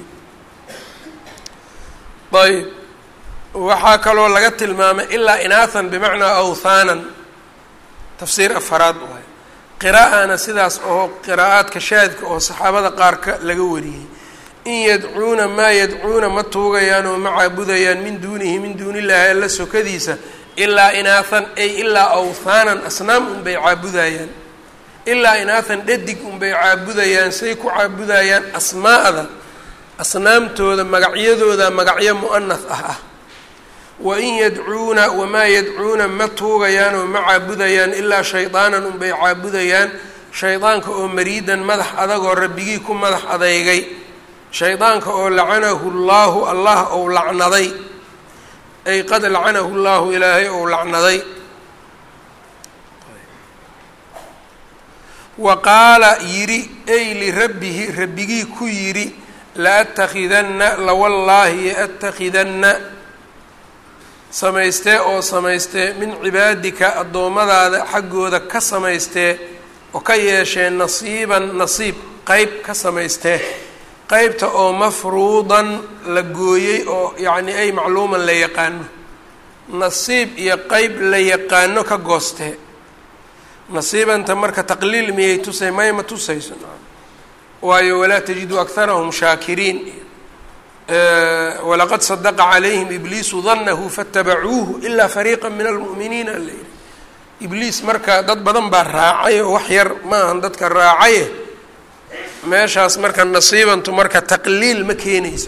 ayb waxaa kaloo laga tilmaamay ilaa inaathan bimacnaa awthaanan tafsiir afaraad waay qiraa'ana sidaas oo qiraa'aadka shaadka oo saxaabada qaarka laga wariyey in yadcuuna maa yadcuuna ma tuugayaan oo ma caabudayaan min duunihi min duuni illaahi alla sokadiisa ilaa inaathan ay ilaa awthaanan asnaam unbay caabudayaan ilaa inaathan dhadig unbay caabudayaan say ku caabudayaan asmaa'da asnaamtooda magacyadooda magacyo mu'anath ah ah wa in yadcuuna wamaa yadcuuna ma tuugayaan oo ma caabudayaan ilaa shaydaanan unbay caabudayaan shaydaanka oo mariidan madax adagoo rabbigii ku madax adeygay shaydaanka oo lacanahu llaahu allah ou lacnaday ay qad lacanahu llaahu ilaahay ou lacnaday wa qaala yidhi ay lirabbihi rabbigii ku yidhi laatakidanna lawallaahi yaatakidanna samaystee oo samaystee min cibaadika addoommadaada xaggooda ka samaystee oo ka yeeshee nasiiban nasiib qeyb ka samaystee qeybta oo mafruudan la gooyey oo yacni ay macluuman la yaqaano nasiib iyo qeyb la yaqaano ka goostee nasiibanta marka taqliil miyay tusay may ma tusayso waayo walaa tajidu akharahum shaakiriin walaqad sadaqa calayhim ibliisu danahu faatabacuuhu ilaa fariiqa min almu'miniina ala yihi ibliis marka dad badan baa raacay oo wax yar ma ahan dadka raacaye meeshaas marka nasiibantu marka taqliil ma keenaysa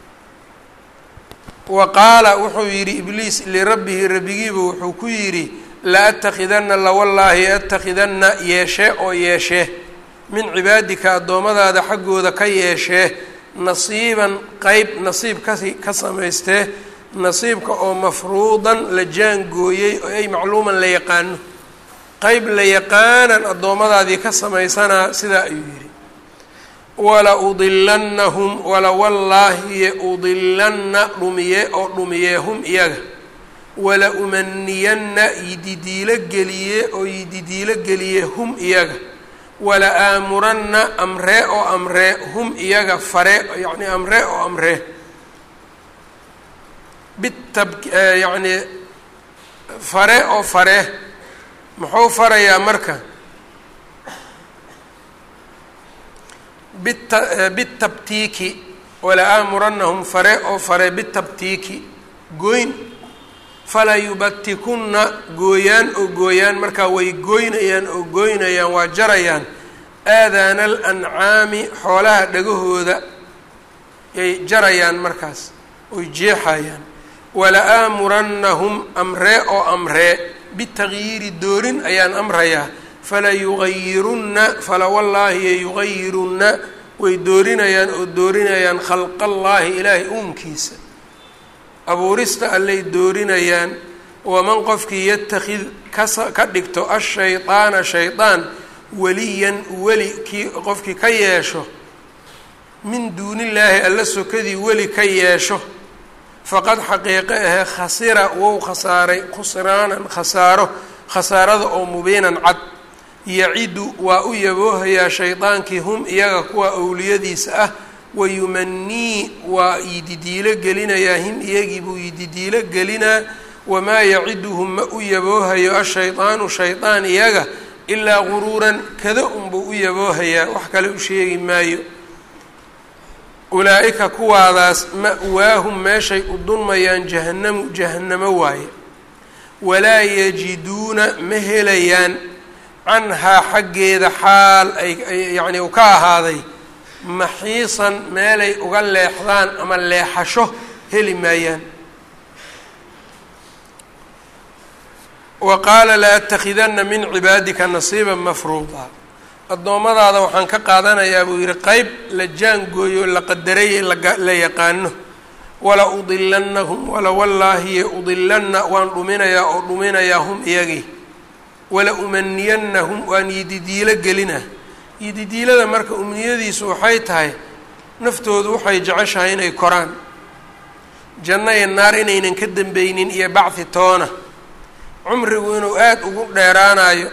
wa qaala wuxuu yidhi ibliis lirabbihi rabbigiiba wuxuu ku yidhi la atakidana lawallaahi atakidana yeeshee oo yeeshee min cibaadika addoommadaada xaggooda ka yeeshee nasiiban qeyb nasiib kasi ka samaystee nasiibka oo mafruudan la jaangooyey oo ay macluuman la yaqaano qeyb la yaqaanan addoommadaadii ka samaysanaa sidaa ayuu yidhi wala udilannahum wala wallaahiye udilanna dhumiye oo dhumiye hum iyaga wala umaniyanna yididiilo geliye oo yididiilo geliye hum iyaga wala aamuranna amree oo amree hum iyaga fare yacni amree oo amree bitab yacni fare oo fare muxuu farayaa marka bita bitabtiiki wala-aamuranahum fare oo fare bitabtiiki gooyn falaa yubatikunna gooyaan oo gooyaan markaa way gooynayaan oo gooynayaan waa jarayaan aadaana alancaami xoolaha dhagahooda yay jarayaan markaas oy jeexayaan wala-aamurannahum amree oo amree bitagyiiri doorin ayaan amrayaa fala yugayirunna fala wallaahi yugayirunna way doorinayaan oo doorinayaan khalqallaahi ilaahay uunkiisa abuurista allay doorinayaan waman qofkii yatakid kasa ka dhigto ashaydaana shaydaan weliyan weli kii qofkii ka yeesho min duunillaahi alla sokadii weli ka yeesho faqad xaqiiqe ahee khasira wou khasaaray khusraanan khasaaro khasaarada oo mubiinan cad yacidu waa u yaboohayaa shaydaankii hum iyaga kuwa owliyadiisa ah wayumanii waa yididiilo gelinayaa him iyagii buu yididiilo gelinaa wamaa yaciduhum ma u yaboohayo ashaydaanu shaydaan iyaga ilaa guruuran kada unbuu u yaboohayaa wax kale u sheegi maayo ulaa-ika kuwaadaas ma-waahum meeshay u dulmayaan jahannamu jahannamo waaye walaa yajiduuna ma helayaan canhaa xaggeeda xaal ay yacni u ka ahaaday maxiisan meelay uga leexdaan ama leexasho heli maayaan wa qaala la atakhidanna min cibaadika nasiiban mafruuda addoommadaada waxaan ka qaadanayaa buu yidhi qeyb la jaangooyo la qadaray la yaqaano wala udilannahum wala wallaahiye udilanna waan dhuminayaa oo dhuminayaa hum iyagii wala umaniyannahum waan yididiilo gelina yididiilada marka umniyadiisu waxay tahay naftoodu waxay jeceshahay inay koraan janno iyo naar inaynan ka dambeynin iyo bacdi toona cumrigu inuu aada ugu dheeraanayo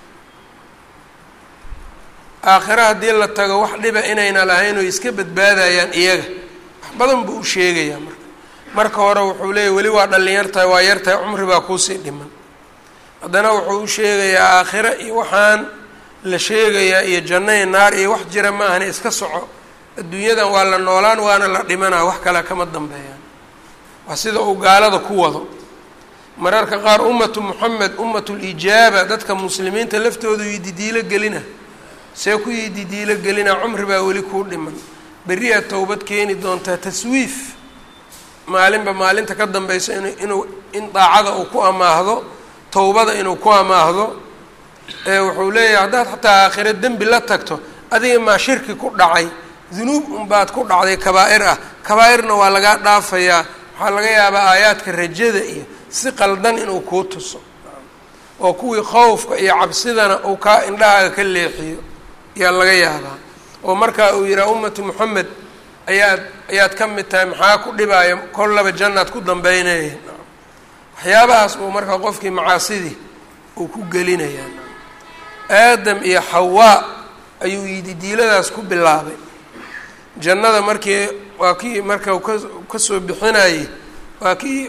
aakhire haddii la tago wax dhiba inayna lahayn oo iska badbaadayaan iyaga wax badan buu u sheegayaa marka marka hore wuxuu leeyahy weli waa dhallinyartahay waa yartahay cumri baa kuusii dhiman haddana wuxuu u sheegayaa aakhire iyo waxaan la sheegayaa iyo janno iyo naar iyo wax jira ma ahani iska soco adduunyadan waa la noolaan waana la dhimanaa wax kale kama dambeeyaan waa sida uu gaalada ku wado mararka qaar ummatu moxamed ummatulijaaba dadka muslimiinta laftoodu yididiilo gelina see ku yididiilo gelina cumri baa weli kuu dhiman berri aad towbad keeni doontaa taswiif maalinba maalinta ka dambaysa in inuu in daacada uu ku amaahdo towbada inuu ku amaahdo ee wuxuu leeyahay haddaad xataa aakhiro dembi la tagto adiga maa shirki ku dhacay dunuub unbaad ku dhacday kabaa-ir ah kabaa-irna waa lagaa dhaafayaa waxaa laga yaabaa aayaadka rajada iyo si qaldan inuu kuu tuso oo kuwii khowfka iyo cabsidana uu kaa indhahaaga ka leexiyo ayaa laga yaabaa oo markaa uu yidhaha ummatu moxamed ayaad ayaad ka mid tahay maxaa ku dhibaayo kollaba jannaad ku dambeynaya waxyaabahaas uu markaa qofkii macaasidii uu ku gelinayaa aadam iyo xawaa ayuu yididiiladaas ku bilaabay jannada markii waa kii marka ka kasoo bixinayey waa kii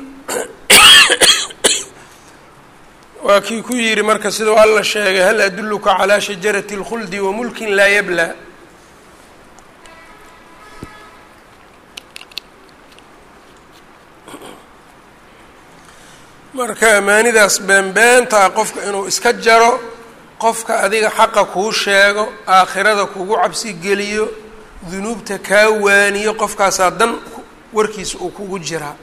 waa kii ku yidhi marka sidau alla sheegay hal adulluka calaa shajarati اlkhuldi wa mulkin laa yablaa marka amaanidaas beenbeentaa qofka inuu iska jaro qofka adiga xaqa kuu sheego aakhirada kugu cabsi geliyo dunuubta kaa waaniyo qofkaasaa dan warkiisa uu kugu jiraa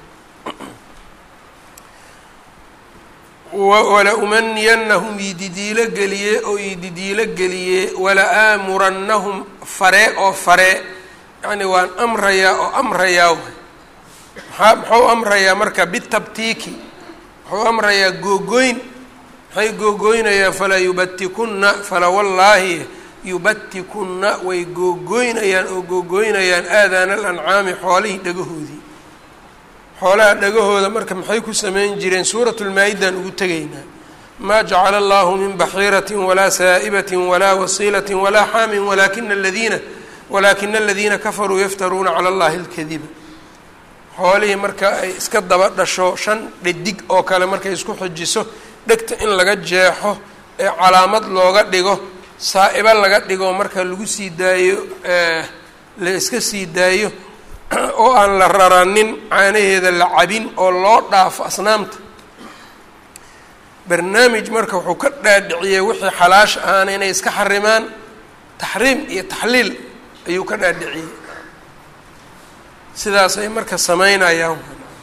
wala umaniyannahum yididiilo geliye oo yididiilo geliye wala aamurannahum faree oo faree yacni waan amrayaa oo amrayaa maxaa muxuu amrayaa marka bitabtiiki wuxuu amrayaa googoyn maxay googoynayaan falaa yubatikunna fala wallaahi yubatikunna way googoynayaan oo googoynayaan aadaana alancaami xoolihii dhagahoodii xoolaha dhagahooda marka maxay ku sameyn jireen suuratu lmaa-idan ugu tegaynaa maa jacala allahu min baxiiratin walaa saa'ibatin walaa wasiilatin walaa xaamin walakina aladiina walaakina aladiina kafaruu yaftaruuna cala allahi alkadiba xoolihii marka ay iska daba dhasho shan dhadig oo kale markay isku xijiso dhegta in laga jeexo calaamad looga dhigo saa-ibo laga dhigo marka lagu sii daayo la iska sii daayo oo aan la raranin caanaheeda la cabin oo loo dhaafo asnaamta barnaamij marka wuxuu ka dhaadhiciyey wixii xalaash ahaana inay iska xarimaan taxriim iyo taxliil ayuu ka dhaadhiciyey sidaasay marka sameynayaan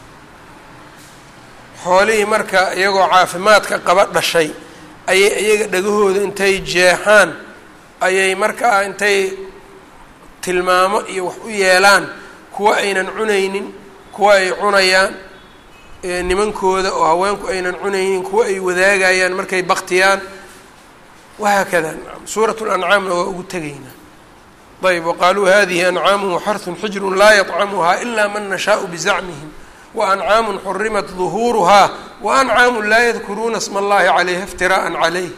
xoolihii marka iyagoo caafimaadka qaba dhashay ayay iyaga dhagahooda intay jeexaan ayay markaa intay tilmaamo iyo wax u yeelaan kuwa aynan cunaynin kuwa ay cunayaan nimankooda oo haweenku aynan cunaynin kuwa ay wadaagayaan markay baktiyaan wahaakada suurat lancaamna waa ugu tegaynaa ayb waqaaluu hadihi ancaamu waxarun xijru laa yطcamuha ila man nashaau bizacmihim waأncaamu xurimat ظuhuuruha waأncaamu laa yadkuruuna sma اllahi calayha اftiraءa calayh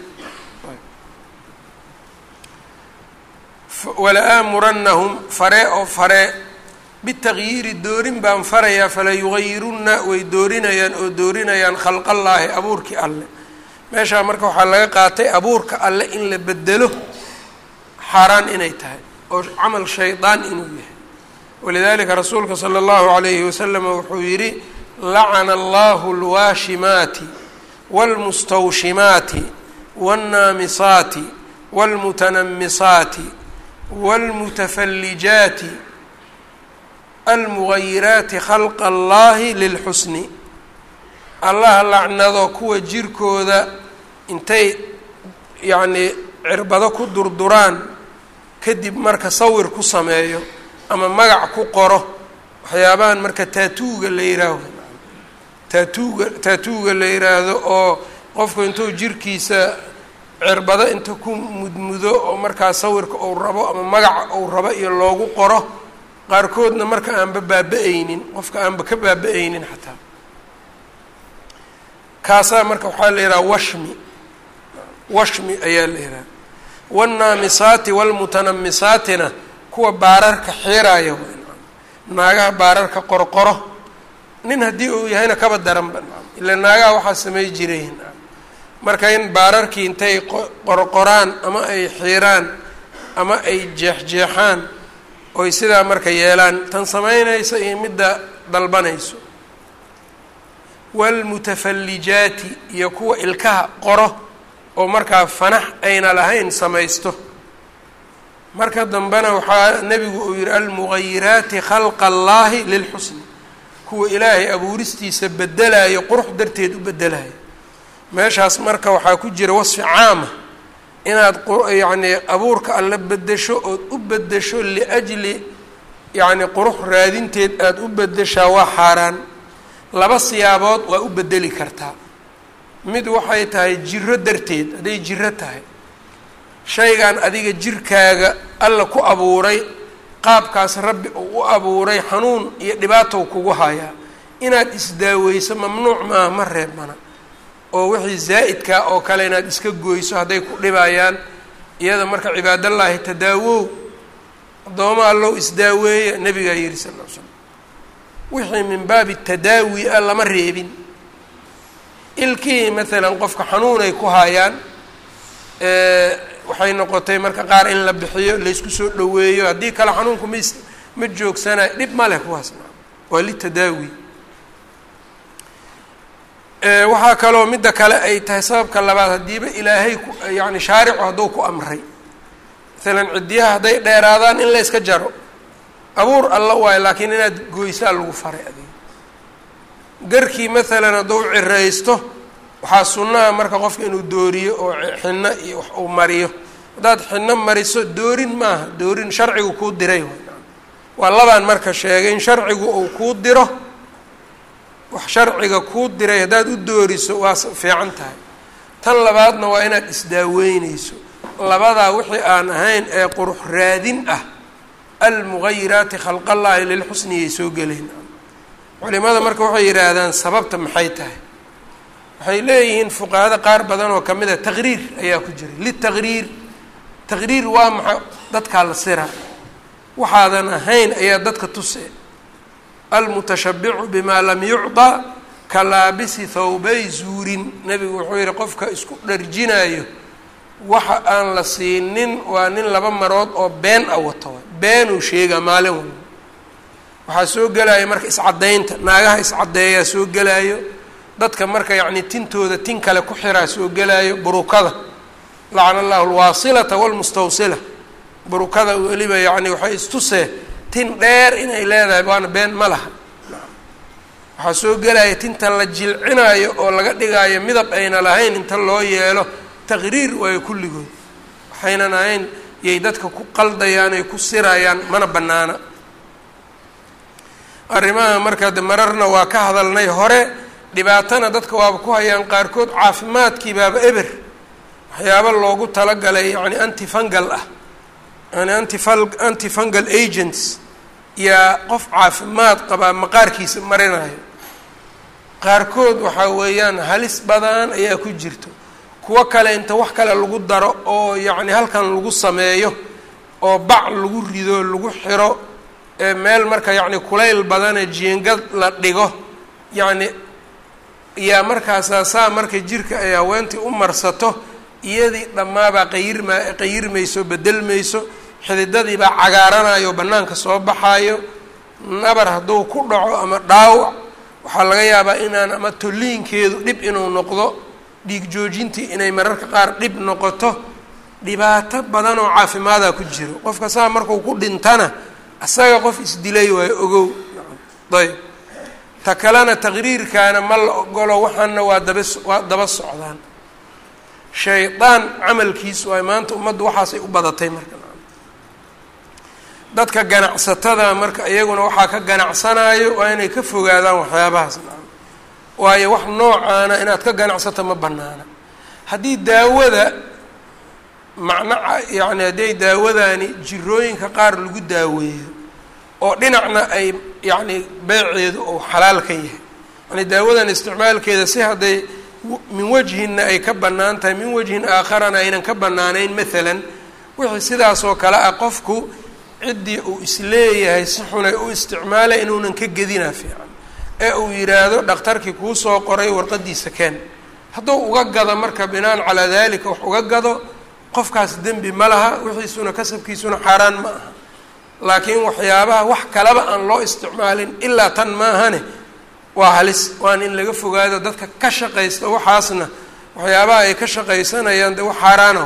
wala'aamuranahum fare oo fare bitagyiiri doorin baan farayaa fala yugayirunna way doorinayaan oo doorinayaan khalqallaahi abuurkii alle meeshaa marka waxaa laga qaatay abuurka alle in la bedelo xaaraan inay tahay oo camal shaydaan inuu yahay walidalika rasuulka sala allahu alayhi wasalam wuxuu yidhi lacana allahu alwaashimaati wاlmustawshimaati wاnnaamisaati wاlmutanamisaati wاlmutafallijaati almugayiraati khalqa allahi lilxusni allaha lacnado kuwa jirkooda intay yacnii cirbado ku durduraan kadib marka sawir ku sameeyo ama magac ku qoro waxyaabahan marka taatuuga la yihaaho taatuuga taatuuga la yidhaahdo oo qofku intuu jirkiisa cirbado inta ku mudmudo oo markaa sawirka uu rabo ama magaca uu rabo iyo loogu qoro qaarkoodna marka aanba baaba-aynin qofka aanba ka baaba-aynin xataa kaasaa marka waxaa la yidhaha washmi washmi ayaa la yidhaha wاnnaamisaati wاlmutanamisaatina kuwa baararka xiraaya naagaha baararka qorqoro nin haddii uu yahayna kaba daranba ila naagaha waxaa samey jireen marka in baararkii intay qorqoraan ama ay xiiraan ama ay jeexjeexaan oy sidaa marka yeelaan tan samaynayso iyo midda dalbanayso waalmutafallijaati iyo kuwa ilkaha qoro oo markaa fanax ayna lahayn samaysto marka dambena waxaa nebigu uu yihi almugayiraati khalqa allaahi lilxusni kuwa ilaahay abuuristiisa bedelayo qurux darteed u bedelayo meeshaas marka waxaa ku jira wasfi caama inaad yacnii abuurka alla bedesho ood u bedesho liajli yacni qurux raadinteed aada u bedeshaa waa xaaraan laba siyaabood waa u bedeli kartaa mid waxay tahay jiro darteed hadday jiro tahay shaygan adiga jirkaaga alla ku abuuray qaabkaas rabbi uu u abuuray xanuun iyo dhibaatow kugu hayaa inaad isdaaweyso mamnuuc maaha ma reebmana oo wixii zaa'idkaa oo kale inaad iska goyso hadday ku dhibayaan iyada marka cibaadallaahi tadaawow addooma allow isdaaweeya nabigaa yihi sal l l slam wixii min baabi tadaawi a lama reebin ilkihii maalan qofka xanuunay ku haayaan waxay noqotay marka qaar in la bixiyo laysku soo dhoweeyo haddii kale xanuunku ma is ma joogsanayo dhib ma leh kuwaasna waa litadaawi waxaa kaloo midda kale ay tahay sababka labaad haddiiba ilaahay ku yacni shaaricu hadduu ku amray maalan ciddiyaha hadday dheeraadaan in la yska jaro abuur alla waayo laakiin inaad goysaa lagu faray adiga garkii maalan hadduu ciraysto waxaa sunnaha marka qofka inuu dooriyo oo xinno iyo wax uu mariyo haddaad xinno mariso doorin maaha doorin sharcigu kuu diray waa labaan marka sheegay in sharcigu uu kuu diro wax sharciga kuu diray haddaad u dooriso waa fiican tahay tan labaadna waa inaad isdaaweyneyso labadaa wixii aan ahayn ee qurux raadin ah almugayiraati khalqallaahi lilxusniyay soo gelayn culimada marka waxay yidhaahdaan sababta maxay tahay waxay leeyihiin fuqahada qaar badan oo kamid a taqriir ayaa ku jira litaqriir taqriir waa maxa dadkaa la sira waxaadan ahayn ayaa dadka tuse almutashabicu bimaa lam yucطa ka laabisi thawbay zuurin nebigu wuxuu yihi qofka isku dharjinayo waxa aan la siinin waa nin laba marood oo been a wato beenuu sheegaa maalin walba waxaa soo gelaya marka iscaddaynta naagaha iscaddeeyaa soo gelaayo dadka marka yacni tintooda tin kale ku xiraa soo gelaayo burukada lacana allahu alwaasilata walmustawsila burukada weliba yacni waxay istusee tin dheer inay leedahay waana been ma laha waxaa soo gelaya tinta la jilcinaayo oo laga dhigaayo midab ayna lahayn inta loo yeelo taqriir waayo kulligood waxaynan ahayn yay dadka ku qaldayaan ay ku sirayaan mana bannaana arrimaha marka de mararna waa ka hadalnay hore dhibaatana dadka waaba ku hayaan qaarkood caafimaadkii baaba eber waxyaaba loogu talagalay yacni antifungal ah yani antifal antifungal agents yaa qof caafimaad qabaa maqaarkiisa marinayo qaarkood waxaa weeyaan halis badan ayaa ku jirto kuwo kale inta wax kale lagu daro oo yacni halkan lagu sameeyo oo bac lagu rido lagu xiro ee meel marka yacni kulayl badane jiingad la dhigo yacni yaa markaasaa saa marka jirka ay haweentii u marsato iyadii dhammaabaa qayirma qayirmayso bedelmayso xididadiibaa cagaaranayo bannaanka soo baxaayo nabar hadduu ku dhaco ama dhaawac waxaa laga yaabaa inaan ama tolliinkeedu dhib inuu noqdo dhiig joojintii inay mararka qaar dhib noqoto dhibaato badan oo caafimaadaa ku jiro qofka saa markuu ku dhintana asaga qof isdilay waayo ogow ayb ta kalena taqriirkaana ma la ogolo waxaana waa daba waa daba socdaan shaydaan camalkiis waay maanta ummaddu waxaasay u badatay marka dadka ganacsatada marka iyaguna waxaa ka ganacsanayo waa inay ka fogaadaan waxyaabahaas waayo wax noocaana inaad ka ganacsato ma banaana haddii daawada macno yacni hadday daawadani jirooyinka qaar lagu daaweeyo oo dhinacna ay yacni beeceedu ou xalaal ka yahay yani daawadan isticmaalkeeda si hadday min wajhinna ay ka bannaan tahay min wajhin aakharana aynan ka bannaanayn maalan wixii sidaasoo kale ah qofku ciddii uu isleeyahay si xunay u isticmaalay inuunan ka gedinaa fiican ee uu yidhaahdo dhakhtarkii kuu soo qoray warqadiisa keen hadduu uga gado marka binaan calaa dalika wax uga gado qofkaas dembi ma laha wixiisuna kasabkiisuna xaaraan ma aha laakiin waxyaabaha wax kaleba aan loo isticmaalin ilaa tan maahane waa halis waana in laga fogaado dadka ka shaqaysta waxaasna waxyaabaha ay ka shaqaysanayaan de wax xaaraana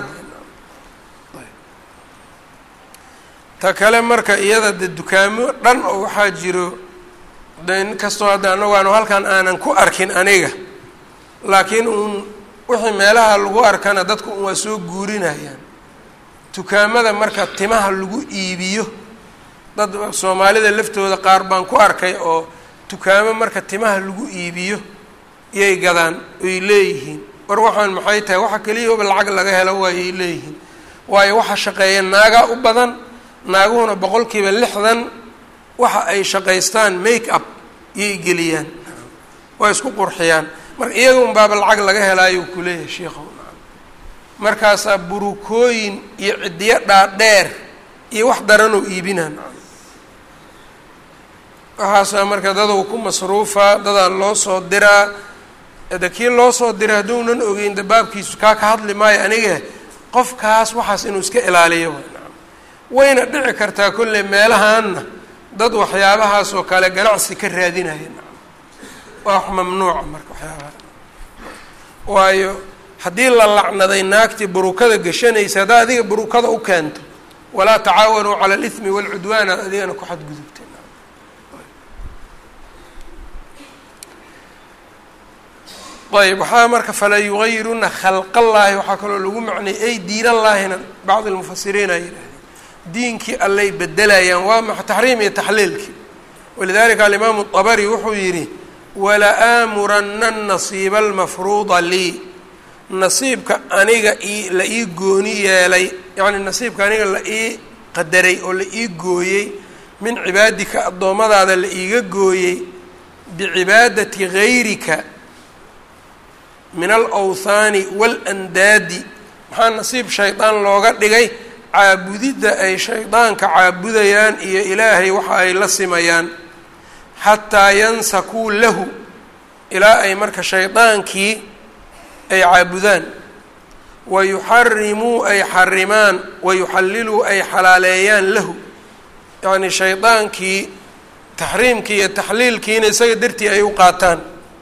ta kale marka iyada de dukaamo dhan oo waxaa jiro de in kastoo hadda anagu aanu halkan aanan ku arkin aniga laakiin uun wixii meelaha lagu arkana dadku un waa soo guurinayaan dukaamada marka timaha lagu iibiyo dad soomaalida laftooda qaar baan ku arkay oo dukaamo marka timaha lagu iibiyo iyay gadaan ay leeyihiin war waxaan maxay tahay waxa keliyaba lacag laga helo waayay leeyihiin waayo waxa shaqeeya naagaa u badan naaguhuna boqolkiiba lixdan waxa ay shaqaystaan make up iyay geliyaan waa isku qurxiyaan marka iyaga un baaba lacag laga helaayuu ku leeyahay sheikhow markaasaa burukooyin iyo ciddiyo dhaadheer iyo wax daranoo iibinaan waxaasaa marka dadou ku masruufaa dadaa loo soo diraa de kii loo soo diray hadduunan ogeyn dabaabkiisu kaa ka hadli maayo aniga qofkaas waxaas inuu iska ilaaliyo wayna dhici kartaa kolley meelahaanna dad waxyaabahaas oo kale ganacsi ka raadinaya waa wax mamnuuca marka waxyaabaha waayo haddii la lacnaday naagtii burukada gashanaysa haddaa adiga burukada u keento walaa tacaawanuu cala alithmi waalcudwaana adigana ku xadgudubta ayb waxaa marka falaa yugayiruna khalqallaahi waxaa kaloo lagu macnayay ay diinallaahina bacd lmufasiriin ay yidhahdeen diinkii allay bedelayaan waa maxa taxriim iyo taxliilkii walidalika alimaamu dabari wuxuu yidhi wala aamurana nasiiba almafruuda lii nasiibka aniga ii la ii gooni yeelay yacni nasiibka aniga la ii qadaray oo la ii gooyey min cibaadika addoommadaada la iiga gooyey bicibaadati gayrika min alawthaani waalandaadi maxaa nasiib shaydaan looga dhigay caabudidda ay shaydaanka caabudayaan iyo ilaahay waxa ay la simayaan xataa yansakuu lahu ilaa ay marka shaydaankii ay caabudaan wayuxarimuu ay xarimaan wayuxalliluu ay xalaaleeyaan lahu yacni shaydaankii taxriimkii iyo taxliilkiina isaga dartii ay u qaataan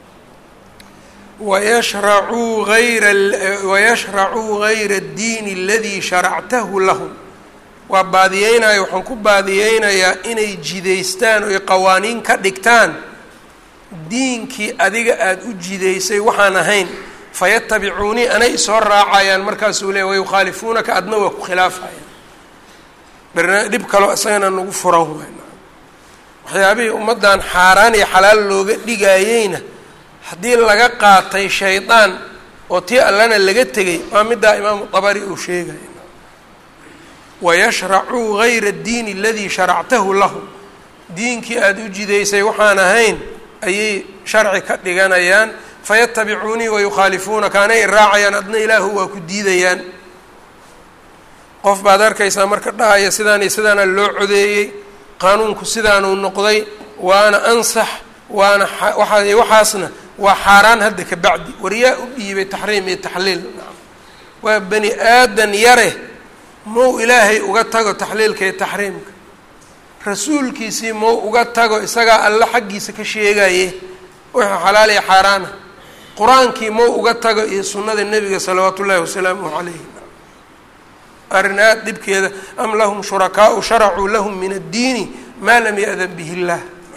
wayashracuu ayra wayashracuu gayra addiini aladii sharactahu lahum waa baadiyeynaya waxaan ku baadiyeynayaa inay jidaystaan oy qawaaniin ka dhigtaan diinkii adiga aada u jidaysay waxaan ahayn fayatabicuunii anay isoo raacayaan markaasuu leey wayukhaalifuunaka adna waa ku khilaafayaan barna dhib kaloo isagana nagu furan wayn waxyaabihii ummaddan xaaraan iyo xalaal looga dhigayeyna haddii laga qaatay shaydaan oo tii allana laga tegay waa middaa imaamu dabari uu sheegaya wayashracuu gayra addiini aladii sharactahu lahum diinkii aada u jidaysay waxaan ahayn ayay sharci ka dhiganayaan fayatabicuunii wayukhaalifuunaka anay raacayaan adna ilaahu waa ku diidayaan qof baad arkaysaa marka dhahaya sidaan iyo sidaana loo codeeyey qaanuunku sidaanuu noqday waana ansax waana waa waxaasna waa xaaraan hadda ka bacdi waryaa u dhiibay taxriim iyo taxliil waa bani aadan yare mau ilaahay uga tago taxliilka iyo taxriimka rasuulkiisii mau uga tago isagaa alle xaggiisa ka sheegaye wuxuu xalaal iyo xaaraana qur-aankii mau uga tago iyo sunnada nebiga salawaatu ullaahi wasalaamuhu calayhi arrin aada dhibkeeda am lahum shurakaau sharacuu lahum min addiini maa lam ya-dan bihi illaah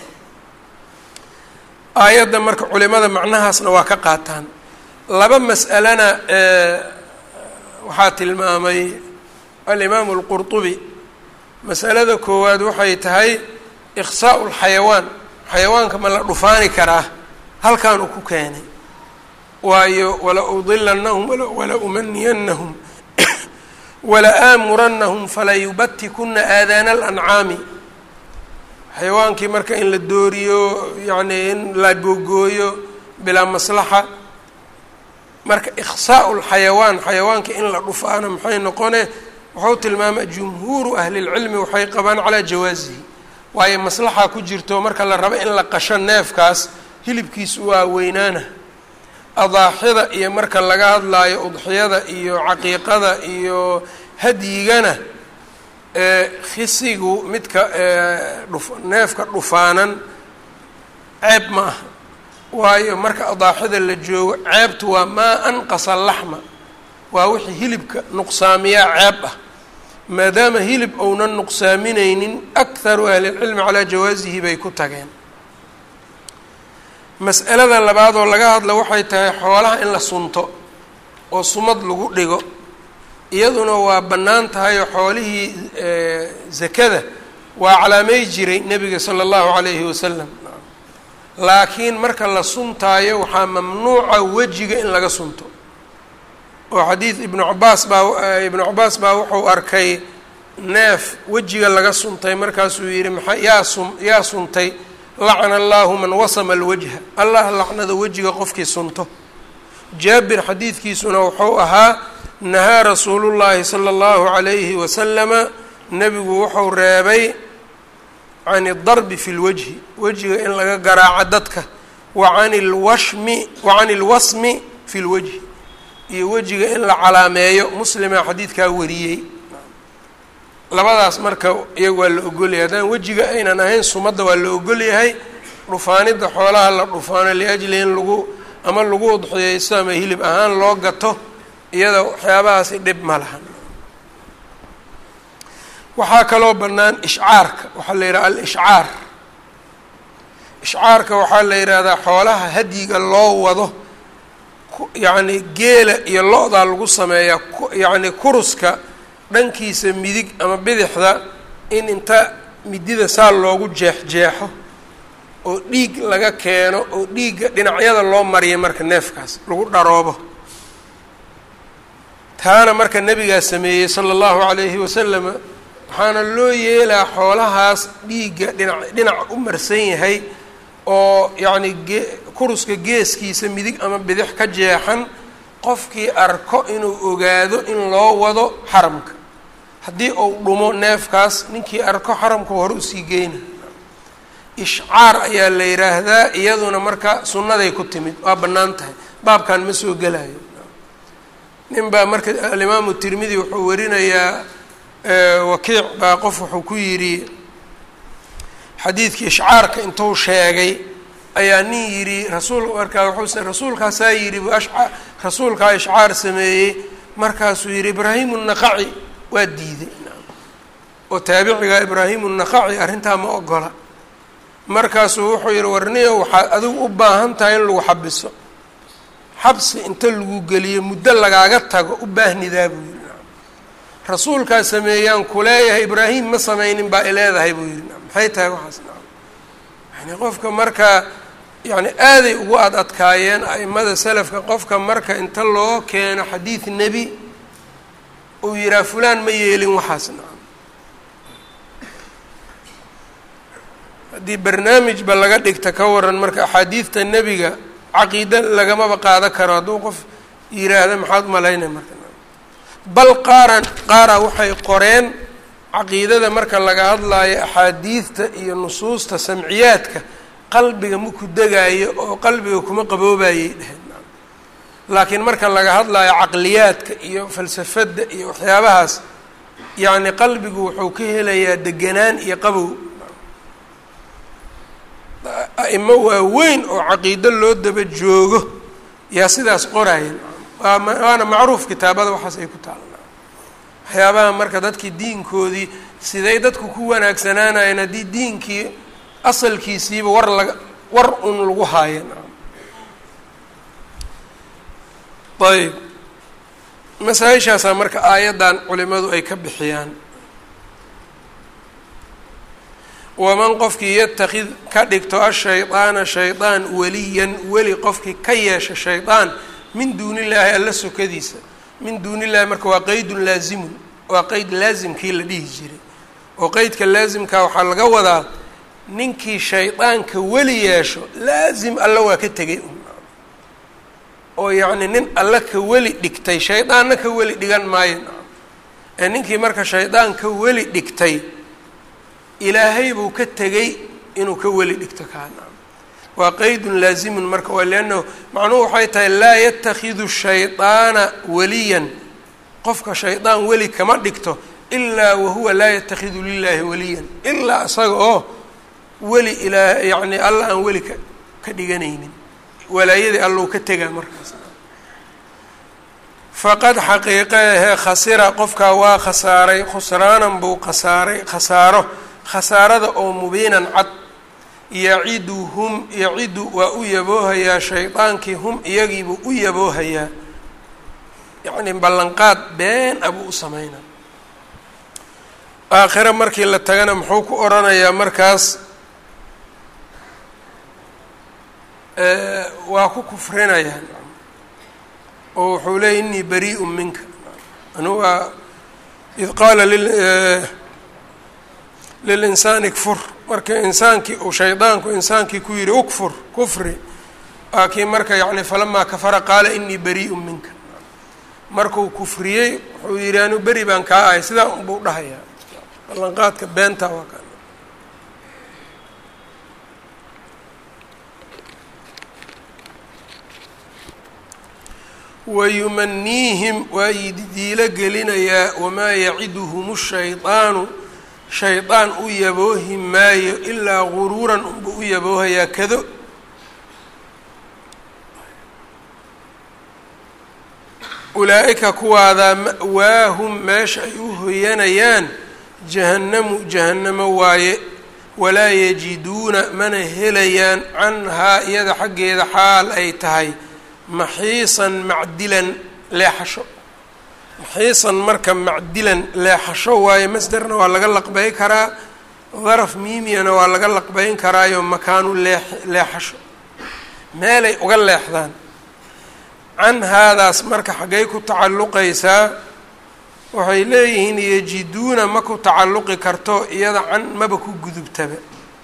aayadda marka culimada macnahaasna waa ka qaataan laba mas'alana waxaa tilmaamay alimaamu alqurtubi masalada koowaad waxay tahay ikhsaau lxayawaan xayawaanka ma la dhufaani karaa halkan uu ku keenay waayo wala udilannahum wala umaniyannahum wala aamurannahum falayubatikuna aadaana alancaami xayawaankii marka in la dooriyo yacni in la googooyo bilaa maslaxa marka ikhsaau lxayawaan xayawaanka in la dhufaano maxay noqone wuxuu tilmaamay jumhuuru ahlilcilmi waxay qabaan calaa jawaasihi waayo maslaxa ku jirto marka la rabo in la qasho neefkaas hilibkiisu waa weynaana adaaxida iyo marka laga hadlaayo udxiyada iyo caqiiqada iyo hadyigana khisigu midka dhuf neefka dhufaanan ceeb ma aha waayo marka adaaxida la joogo ceebtu waa maa anqasa laxma waa wixii hilibka nuqsaamiyaa ceeb ah maadaama hilib ounan nuqsaamineynin akharu ahlilcilmi calaa jawaasihi bay ku tageen mas'alada labaad oo laga hadla waxay tahay xoolaha in la sunto oo sumad lagu dhigo iyaduna waa bannaan tahay oo xoolihii zakada waa calaamey jiray nebiga sala allahu calayhi wasalam laakiin marka la suntaayo waxaa mamnuuca wejiga in laga sunto oo xadiid ibnu cabaas baa ibnu cabaas baa wuxuu arkay neef wejiga laga suntay markaasuu yidhi maxaa yaa sun yaa suntay lacna allahu man wasama alwajha allah lacnada wejiga qofkii sunto jaabir xadiidkiisuna wuxuu ahaa nahaa rasuulullaahi sala allahu calayhi wasalama nebigu wuxuu reebay can idarbi fi lwajhi wejiga in laga garaaco dadka wa can ilwashmi wa can ilwasmi fi lwajhi iyo wejiga in la calaameeyo muslima xadiidkaa wariyey labadaas marka iyaga waa la ogolyahay haddaan wejiga aynan ahayn sumadda waa la ogolyahay dhufaanidda xoolaha la dhufaano liajli in lagu ama lagu udxiyeysto ama hilib ahaan loo gato iyada waxyaabahaasi dhib ma lahan waxaa kaloo bannaan ishcaarka waxaa la yidhaha al-ishcaar ishcaarka waxaa la yidhaahdaa xoolaha hadyiga loo wado yacni geela iyo lo-daa lagu sameeyaa yacni kuruska dhankiisa midig ama bidixda in inta midida saa loogu jeex-jeexo oo dhiig laga keeno oo dhiigga dhinacyada loo mariya marka neefkaas lagu dharoobo taana marka nebigaa sameeyey sala allahu calayhi wasalama waxaana loo yeelaa xoolahaas dhiigga dhinac dhinac u marsan yahay oo yacni gee kuruska geeskiisa midig ama bidix ka jeexan qofkii arko inuu ogaado in loo wado xaramka haddii uu dhumo neefkaas ninkii arko xaramka hore usii geyna ishcaar ayaa la yidhaahdaa iyaduna marka sunnaday ku timid waa bannaan tahay baabkan ma soo gelayo nin baa marka alimaamu tirmidi wuxuu warinayaa wakiic baa qof wuxuu ku yidhi xadiidkii ishcaarka intuu sheegay ayaa nin yidhi rasuul markaa wuxuu rasuulkaasaa yidhi rasuulkaa ishcaar sameeyey markaasuu yidhi ibraahimu naqaci waa diiday oo taabiciga ibraahimu naqaci arrintaa ma ogola markaasuu wuxuu yidhi warniyo waxaad adigu u baahan tahay in lagu xabiso xabsi inta lagu geliyo muddo lagaaga tago u baahnidaa buu yidhi rasuulkaa sameeyaan kuleeyahay ibraahim ma sameynin baa ileedahay buu yidhi maxay tahay waxaas yani qofka marka yani aaday ugu ad adkaayeen a'imada selafka qofka marka inta loo keeno xadiid nebi uu yihaha fulaan ma yeelin waxaas nacam haddii barnaamijba laga dhigta ka waran marka axaadiidta nebiga caqiida lagamaba qaada karo hadduu qof yiraahda maxaad umalaynay marka bal qaaran qaara waxay qoreen caqiidada marka laga hadlaayo axaadiidta iyo nusuusta samciyaadka qalbiga maku degaayo oo qalbiga kuma qaboobayay dheheen laakiin marka laga hadlaayo caqliyaadka iyo falsafadda iyo waxyaabahaas yacni qalbigu wuxuu ka helayaa deganaan iyo qabow a'imo waaweyn oo caqiido loo daba joogo yaa sidaas qoraayan waa waana macruuf kitaabada waxaas ay ku taalla waxyaabaha marka dadkii diinkoodii siday dadku ku wanaagsanaanayeen haddii diinkii asalkiisiiba war laga war un lagu haayan ayb masaa-ishaasaa marka aayaddan culimadu ay ka bixiyaan waman qofkii yatakid ka dhigto ashaydaana shaydaan weliyan weli qofkii ka yeesha shaydaan min duuni illaahi alla sokadiisa min duuni illahi marka waa qeydun laazimun waa qeyd laasimkii la dhihi jiray oo qeydka laasimkaa waxaa laga wadaa ninkii shaydaanka weli yeesho laasim alla waa ka tegay oo yacni nin alla ka weli dhigtay shaydaanna ka weli dhigan maayo ee ninkii marka shaydaan ka weli dhigtay ilaahay buu ka tegey inuu ka weli dhigto kaana waa qeydun laazimun marka waa liannahu macnuhu waxay tahay laa yatakhidu shaydaana waliyan qofka shaydaan weli kama dhigto ilaa wahuwa laa yatakhidu lilaahi waliyan ilaa isaga oo weli ilaa yacni alla aan weli ka ka dhiganaynin walaayadii allou ka tegaa markaas faqad xaqiiqeehe khasira qofkaa waa khasaaray khusraanan buu khasaaray khasaaro khasaarada oo mubiinan cad yacidu hum yacidu waa u yaboohayaa shaydaankii hum iyagiibuu u yaboohayaa yacni ballanqaad been a buu u sameynaa aakhiro markii la tagana muxuu ku oranayaa markaas waa ku kufrinayaa oo wuxuu leeyay inii barii'un minka anu waa id qaala lilinsaani kfur marka insaankii uu shaydaanku insaankii ku yihi ukfur kufri waa kii marka yani falamaa kafara qaala inii barii'un minka markuu kufriyey wuxuu yihi anu beri baan kaa ahay sidaa unbuu dhahayaa ballanqaadka beenta waa ka wayumaniihim waa ididiilo gelinayaa wamaa yaciduhum shaydaanu shaydaan u yaboohi maayo ilaa guruuran unba u yaboohayaa kado ulaa-ika kuwaadaa ma'waahum meesha ay u hoyanayaan jahannamu jahannamo waaye walaa yajiduuna mana helayaan canhaa iyada xaggeeda xaal ay tahay maxiisan macdilan leexasho maxiisan marka macdilan leexasho waayo masderna waa laga laqbay karaa daraf miimiyana waa laga laqbayn karaayo makaanu lee leexasho meelay uga leexdaan can haadaas marka xaggay ku tacalluqaysaa waxay leeyihiin yajiduuna ma ku tacalluqi karto iyada can maba ku gudubtaba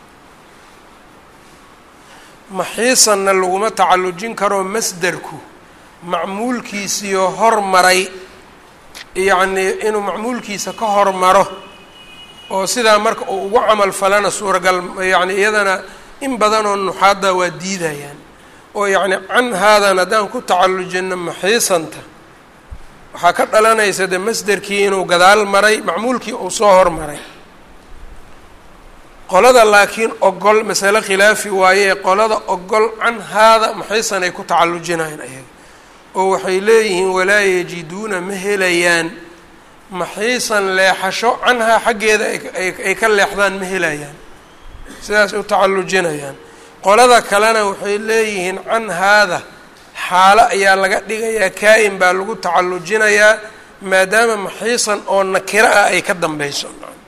maxiisanna laguma tacallujin karoo masderku macmuulkiisiyo hormaray yacnii inuu macmuulkiisa ka hormaro oo sidaa marka uu ugu camal falana suuragal yacni iyadana in badanoo nuxaadda waa diidayaan oo yacni can haadan haddaan ku tacallujino maxiisanta waxaa ka dhalanaysa de masderkii inuu gadaal maray macmuulkii uu soo hormaray qolada laakiin ogol masale khilaafi waaye qolada ogol can haada maxaysan ay ku tacallujinayn ayaga oo waxay leeyihiin walaa yajiduuna ma helayaan maxiisan leexasho canhaa xaggeeda ay ka leexdaan ma helayaan sidaas u tacallujinayaan qolada kalena waxay leeyihiin can haada xaalo ayaa laga dhigayaa kaa-in baa lagu tacallujinayaa maadaama maxiisan oo nakiro ah ay ka dambeyso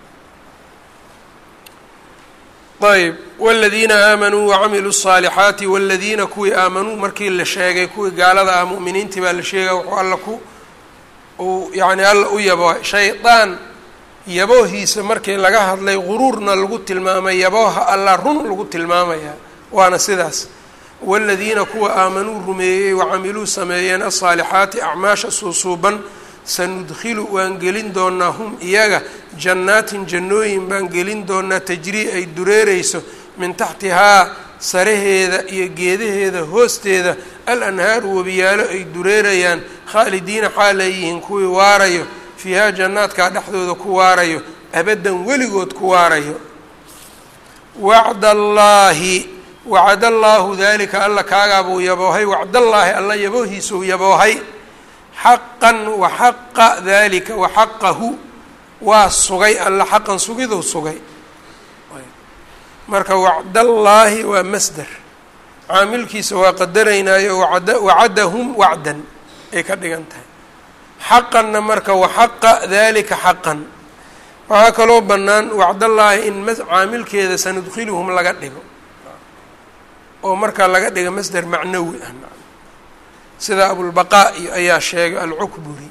ayb wاladiina aamanuu wacamiluu الصaalixaati wاladiina kuwii aamanuu markii la sheegay kuwii gaalada ah mu'miniintii baa la sheegaya wuxuu alla ku uu yani alla u yabo shaydaan yaboohiisa markii laga hadlay guruurna lagu tilmaamay yabooha alla run lagu tilmaamaya waana sidaas wاladiina kuwa aamanuu rumeeyey wacamiluu sameeyeen aلصaalixaati acmaasha suusuuban sanudkilu waan gelin doonaa hum iyaga jannaatin jannooyin baan gelin doonaa tajrii ay dureereyso min taxtihaa saraheeda iyo geedaheeda hoosteeda al anhaaru webiyaalo ay dureerayaan khaalidiina xaal ay yihiin kuwii waarayo fiihaa jannaadkaa dhexdooda ku waarayo abaddan weligood ku waarayo wacd allaahi wacad allaahu dalika alla kaagaabuu yaboohay wacdallaahi alla yaboohiisuu yaboohay xaqan waxaqa dalika waxaqahu waa sugay alla xaqan sugiduu sugay marka wacdallaahi waa masder caamilkiisa waa qadaraynaayo wacda wacadahum wacdan ay ka dhigan tahay xaqanna marka waxaqa dalika xaqan waxaa kaloo bannaan wacdallaahi in caamilkeeda sanudkiluhum laga dhigo oo markaa laga dhiga masder macnawi ah sida abulbaqaa iyo ayaa sheegay alcukburi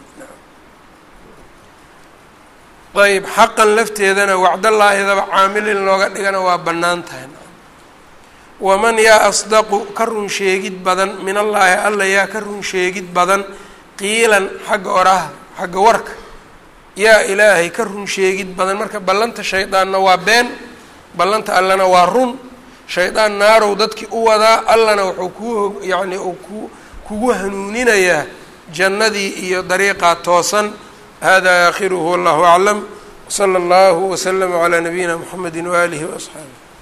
ayb xaqan lafteedana wacdallaahidaba caamil in looga dhigana waa bannaan tahay waman yaa asdaqu ka run sheegid badan min allaahi alla yaa ka run sheegid badan qiilan xagga oraha xagga warka yaa ilaahay ka run sheegid badan marka ballanta shaydaanna waa been ballanta allana waa run shaydaan naarow dadkii u wadaa allana wuxuu kuu yacni uu ku kugu hanuuninayaa jannadii iyo dariiqaa toosan hada aakhiruhu wallahu aclam wsala allahu waslama calaa nabiyina mxamedi waaalihi waasxaabih